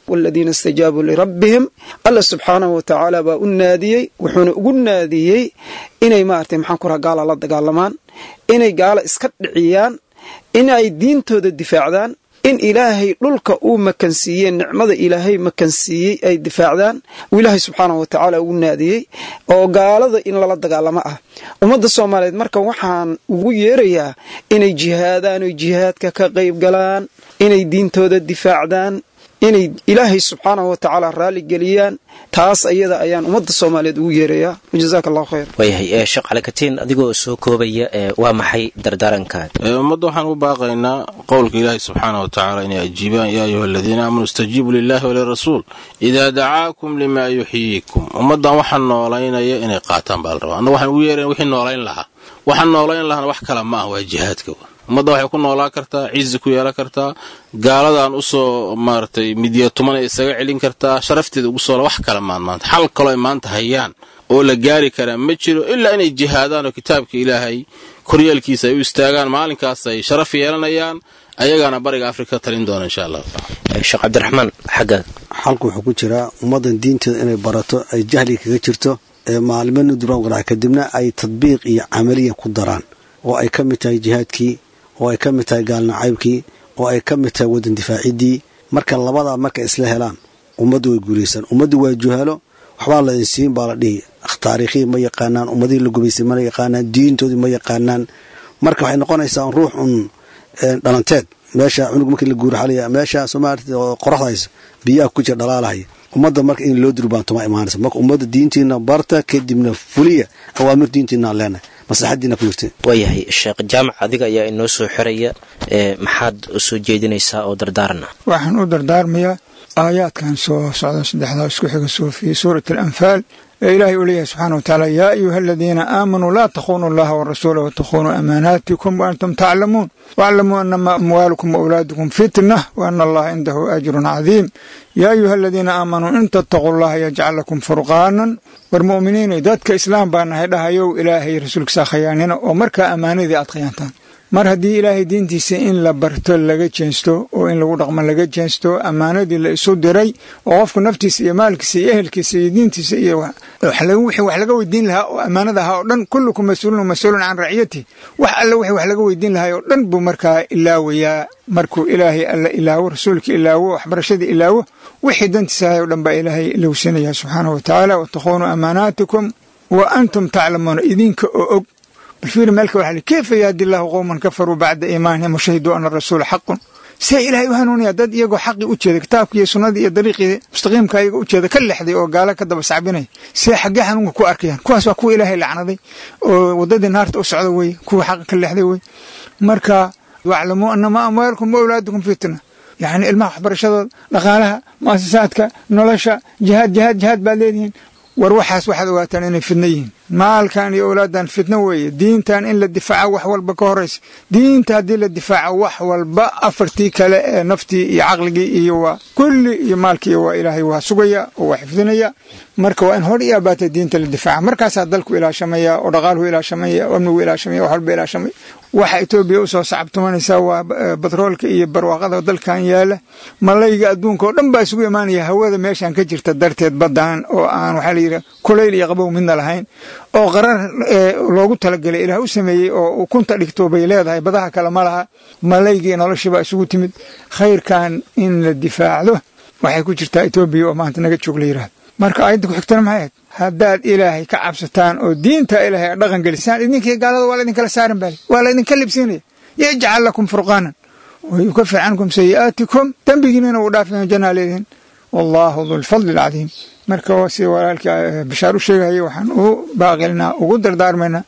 F: waladiina istajaabuu lirabbihim alla subxaanahu wa tacaala baa u naadiyey wuxuuna ugu naadiyey inay maaragtay maxaan ku raha gaala la dagaalamaan inay gaala iska dhiciyaan in ay diintooda difaacdaan in ilaahay dhulka uu makansiiyey nicmada ilaahay makansiiyey ay difaacdaan uu ilaahay subxaanahu wa tacaala ugu naadiyey oo gaalada in lala dagaalamo ah ummadda soomaaliyeed marka waxaan ugu yeerayaa inay jihaadaan oy jihaadka ka qayb galaan inay diintooda difaacdaan inay ilaahay subxaanahu wa tacaala raalli geliyaan taas ayada ayaan ummadda soomaaliyeed ugu yeerayaa wajazaaka allahu khayr
B: waayahay ee sheekh calikatiin adigoo soo koobaya ee waa maxay dardaarankaad
E: ummadda waxaan u baaqaynaa qowlka ilaahi subxaana wa tacaala inay ajiibaan yaa ayuha aladiina aamanuu istajiibuu lilahi walirasuul idaa dacaakum limaa yuxyiikum ummaddan waxaa noolaynaya inay qaataan baa la rabaa anna waxaan ugu yeerayn wixii noolayn lahaa waxaan noolayn lahana wax kale ma ah waa jihaadka ummadda waxay ku noolaan kartaa cizi ku yeelan kartaa gaaladan usoo maaragtay midya tumanay isaga celin kartaa sharafteeda ugu soo wax kale maan maanta xal kaloo ay maanta hayaan oo la gaari karaa ma jiro ilaa inay jihaadaan oo kitaabka ilaahay koryeelkiisa ay u istaagaan maalinkaas ay sharaf yeelanayaan ayagaana bariga afrika ka talin doona insha allahu taala
B: sheekh cabdiraxmaan xaggaad
C: xalku wuxuu ku jiraa ummaddan diinteeda inay barato ay jahli kaga jirto ee maalmana duraan qarax kadibna ay tadbiiq iyo camaliya ku daraan oo ay ka mid tahay jihaadkii oo ay ka mid tahay gaalnacaybkii oo ay ka mid tahay waddan difaaciddii marka labadaa marka isla helaan ummaddu way guulaysaan ummaddu waa juhalo waxbaa la insiin baa la dhihi taariikhihii ma yaqaanaan ummadihii la gubaysay ma yaqaanaan diintoodii ma yaqaanaan marka waxay noqonaysaa ruux un dhalanteed meesha cunug markii la guuraxalaya meesha soomaalia oo qoraxda hayso biyaha ku jira dhalaalahaya ummadda marka in loo durbaantoma imaanaysa marka ummadda diintiina barta kadibna fuliya awaamir diintiinaan leenahay maslaxadiina ku jirta
B: waayahay sheekh jaamac adiga ayaa inoo soo xiraya ee maxaad soo jeedinaysaa oo dardaarana
D: waxaan u dardaarmayaa aayaadkan soo socda saddexdaa isku xiga soo fii suurati alanfaal ee ilaahay uu leeyahay subxaana wa tacaala yaa ayuha aladiina aamanuu laa takhunuu allaha warasuula watakhunuu amaanaatikum waantum taclamuun waaclamuu anama amwaalukum waawlaadukum fitna waana allaha cindahu ajrun cadiim yaa ayuha aladiina aamanuu in tattaquu allaha yajcal lakum furqaanan war mu'miniinay dadka islaam baa nahay dhahayow ilaahay rasuulkiisa khayaanina oo markaa ammaanadii aad khayaantaan mar haddii ilaahay diintiisa in la barto laga jeensto oo in lagu dhaqmo laga jeensto ammaanadii la isu diray oo qofku naftiisa iyo maalkiisa iyo ehelkiisa iyo diintiisa iyo wixii wax laga weydiin lahaa oo ammaanada ahaa oo dhan kullukum mas-uulun mas-uulun can raciyati wax alle wixii wax laga weydiin lahaa oo dhan buu markaa ilaawayaa markuu ilaahay alla ilaawo rasuulka ilaawo waxbarashadii ilaawo wixii dantiisa ahay oo dhan baa ilaahay ilowsanaya subxaanahu wa tacaala watakhuunuu amaanaatikum wa antum taclamuuna idinka oo og balfiiri meelka waxa li kayfa yahdi allahu qowman kafaruu bacda iimaanihim washahiduu ana rasuula xaqun see ilaahay u hanuunaya dad iyagoo xaqii u jeeda kitaabkii iyo sunnadii iyo dariiqii mustaqiimka ayaga u jeeda ka lexday oo gaalo ka daba sacbinaya see xaggee xanuunka ku arkayaan kuwaas waa kuwa ilaahay lacnaday oo waddadii naarta u socda weye kuwa xaqa ka lexday weye marka waclamuu anama amwaalukum wa awlaadukum fitna yacni ilmaha waxbarashadooda dhaqaalaha mu'asasaadka nolosha jihaad jihaad jihaad baad leedihiin war waxaas waxaad ogaataan inay fidno yihiin maalkan iyo owlaadan fitno weeye diintan in la difaaco wax walba ka horaysa diinta haddii la difaaco wax walba afartii kale ee naftii iyo caqligii iyo waa kulli iyo maalkii waa ilaahay waa sugaya oo waa xifdinaya marka waa in hor iyo abaata diinta la difaaca markaasaa dalku ilaashamaya oo dhaqaaluhu ilaashamaya oo amnigu ilaashamaya wax walba ilaashamaya waxa etoobiya usoo sacabtumanaysaa waa batroolka iyo barwaaqada dalkan yaala malayga adduunka oo dhan baa isugu imaanaya hawada meeshan ka jirta darteed badan oo aan waxaa layidhi kulayl iyo qabow midna lahayn oo qarar loogu talagelay ilaah u sameeyey oo ukunta dhigto bay leedahay badaha kale ma laha malaygii noloshiibaa isugu timid khayrkan in la difaacdo waxay ku jirtaa etoobiya oo maanta naga joog la yidhahdo marka aayadda ku xigtana maxay ahayd haddaad ilaahay ka cabsataan oo diinta ilaahay dhaqan gelisaan idinkii gaalada waa laydin kala saaran bale waa laydinka libsiinaya yajcal lakum furqaanan wayukafir cankum sayi'aatikum dembigiinina uu dhaafaya jannaa leedihin wallaahu dulfadli alcadiim marka waa sida walaalkii bashaar u sheegaya waxaan u baaqilnaa ugu dardaarmaynaa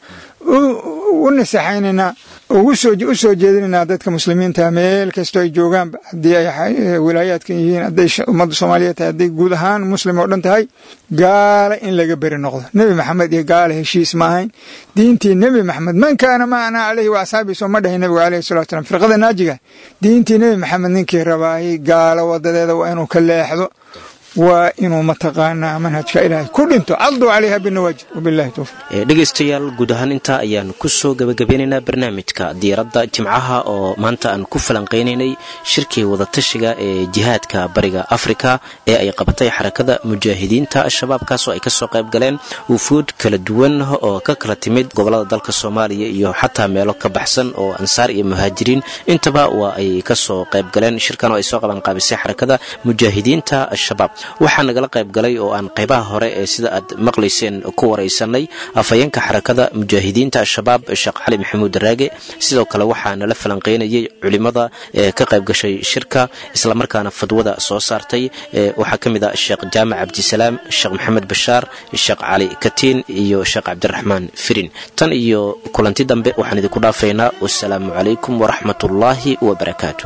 D: u naseexaynaynaa u soo jeedinaynaa dadka muslimiinta meel kastoo ay joogaanba haddii ay wilaayaadkan yihiin hadday ummadda soomaaliyeed tahay hadday guud ahaan muslim oo dhan tahay gaala in laga beri noqdo nebi maxamed iyo gaala heshiis ma ahayn diintii nebi maxamed man kaana ma ana caleyhi wa asxaabii soo ma dhahay nebiga aleyhi salatu salam firqada naajiga diintii nebi maxamed ninkii rabaayay gaalo wadadeeda waa inuu ka leexdo waa inuu mataqaanaa manhajka ilaahay ku dhinto caduu calayha binawaajid wabillahi towfiq
B: dhegaystayaal guud ahaan intaa ayaan kusoo gabagabeynaynaa barnaamijka diiradda jimcaha oo maanta aan ku falanqaynaynay shirkii wadatashiga ee jihaadka bariga afrika ee ay qabatay xarakada mujaahidiinta al-shabaab kaasoo ay kasoo qayb galeen wufuud kala duwan oo ka kala timid gobolada dalka soomaaliya iyo xataa meelo ka baxsan oo ansaar iyo muhaajiriin intaba waa ay kasoo qayb galeen shirkan oo ay soo qabanqaabisay xarakada mujaahidiinta al-shabaab waxaa nagala qayb galay oo aan qaybaha hore ee sida aad maqlayseen ku waraysanay afhayeenka xarakada mujaahidiinta al-shabaab sheekh cali maxamuud raage sidoo kale waxaa nala falanqaynayay culimada ee ka qayb gashay shirka islamarkaana fadwada soo saartay waxaa ka mid ah sheekh jaamac cabdisalaam sheekh maxamed bashaar sheekh cali katiin iyo sheekh cabdiraxmaan firin tan iyo kulanti dambe waxaan idinku dhaafaynaa wasalaamu calaykum waraxmat ullaahi wabarakaatu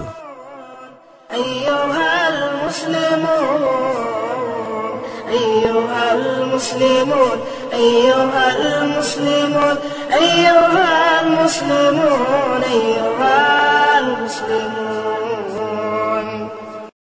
A: أيها المسلمون أيها المسلمون أيها المسلمون أيها المسلمون أيها المسلمون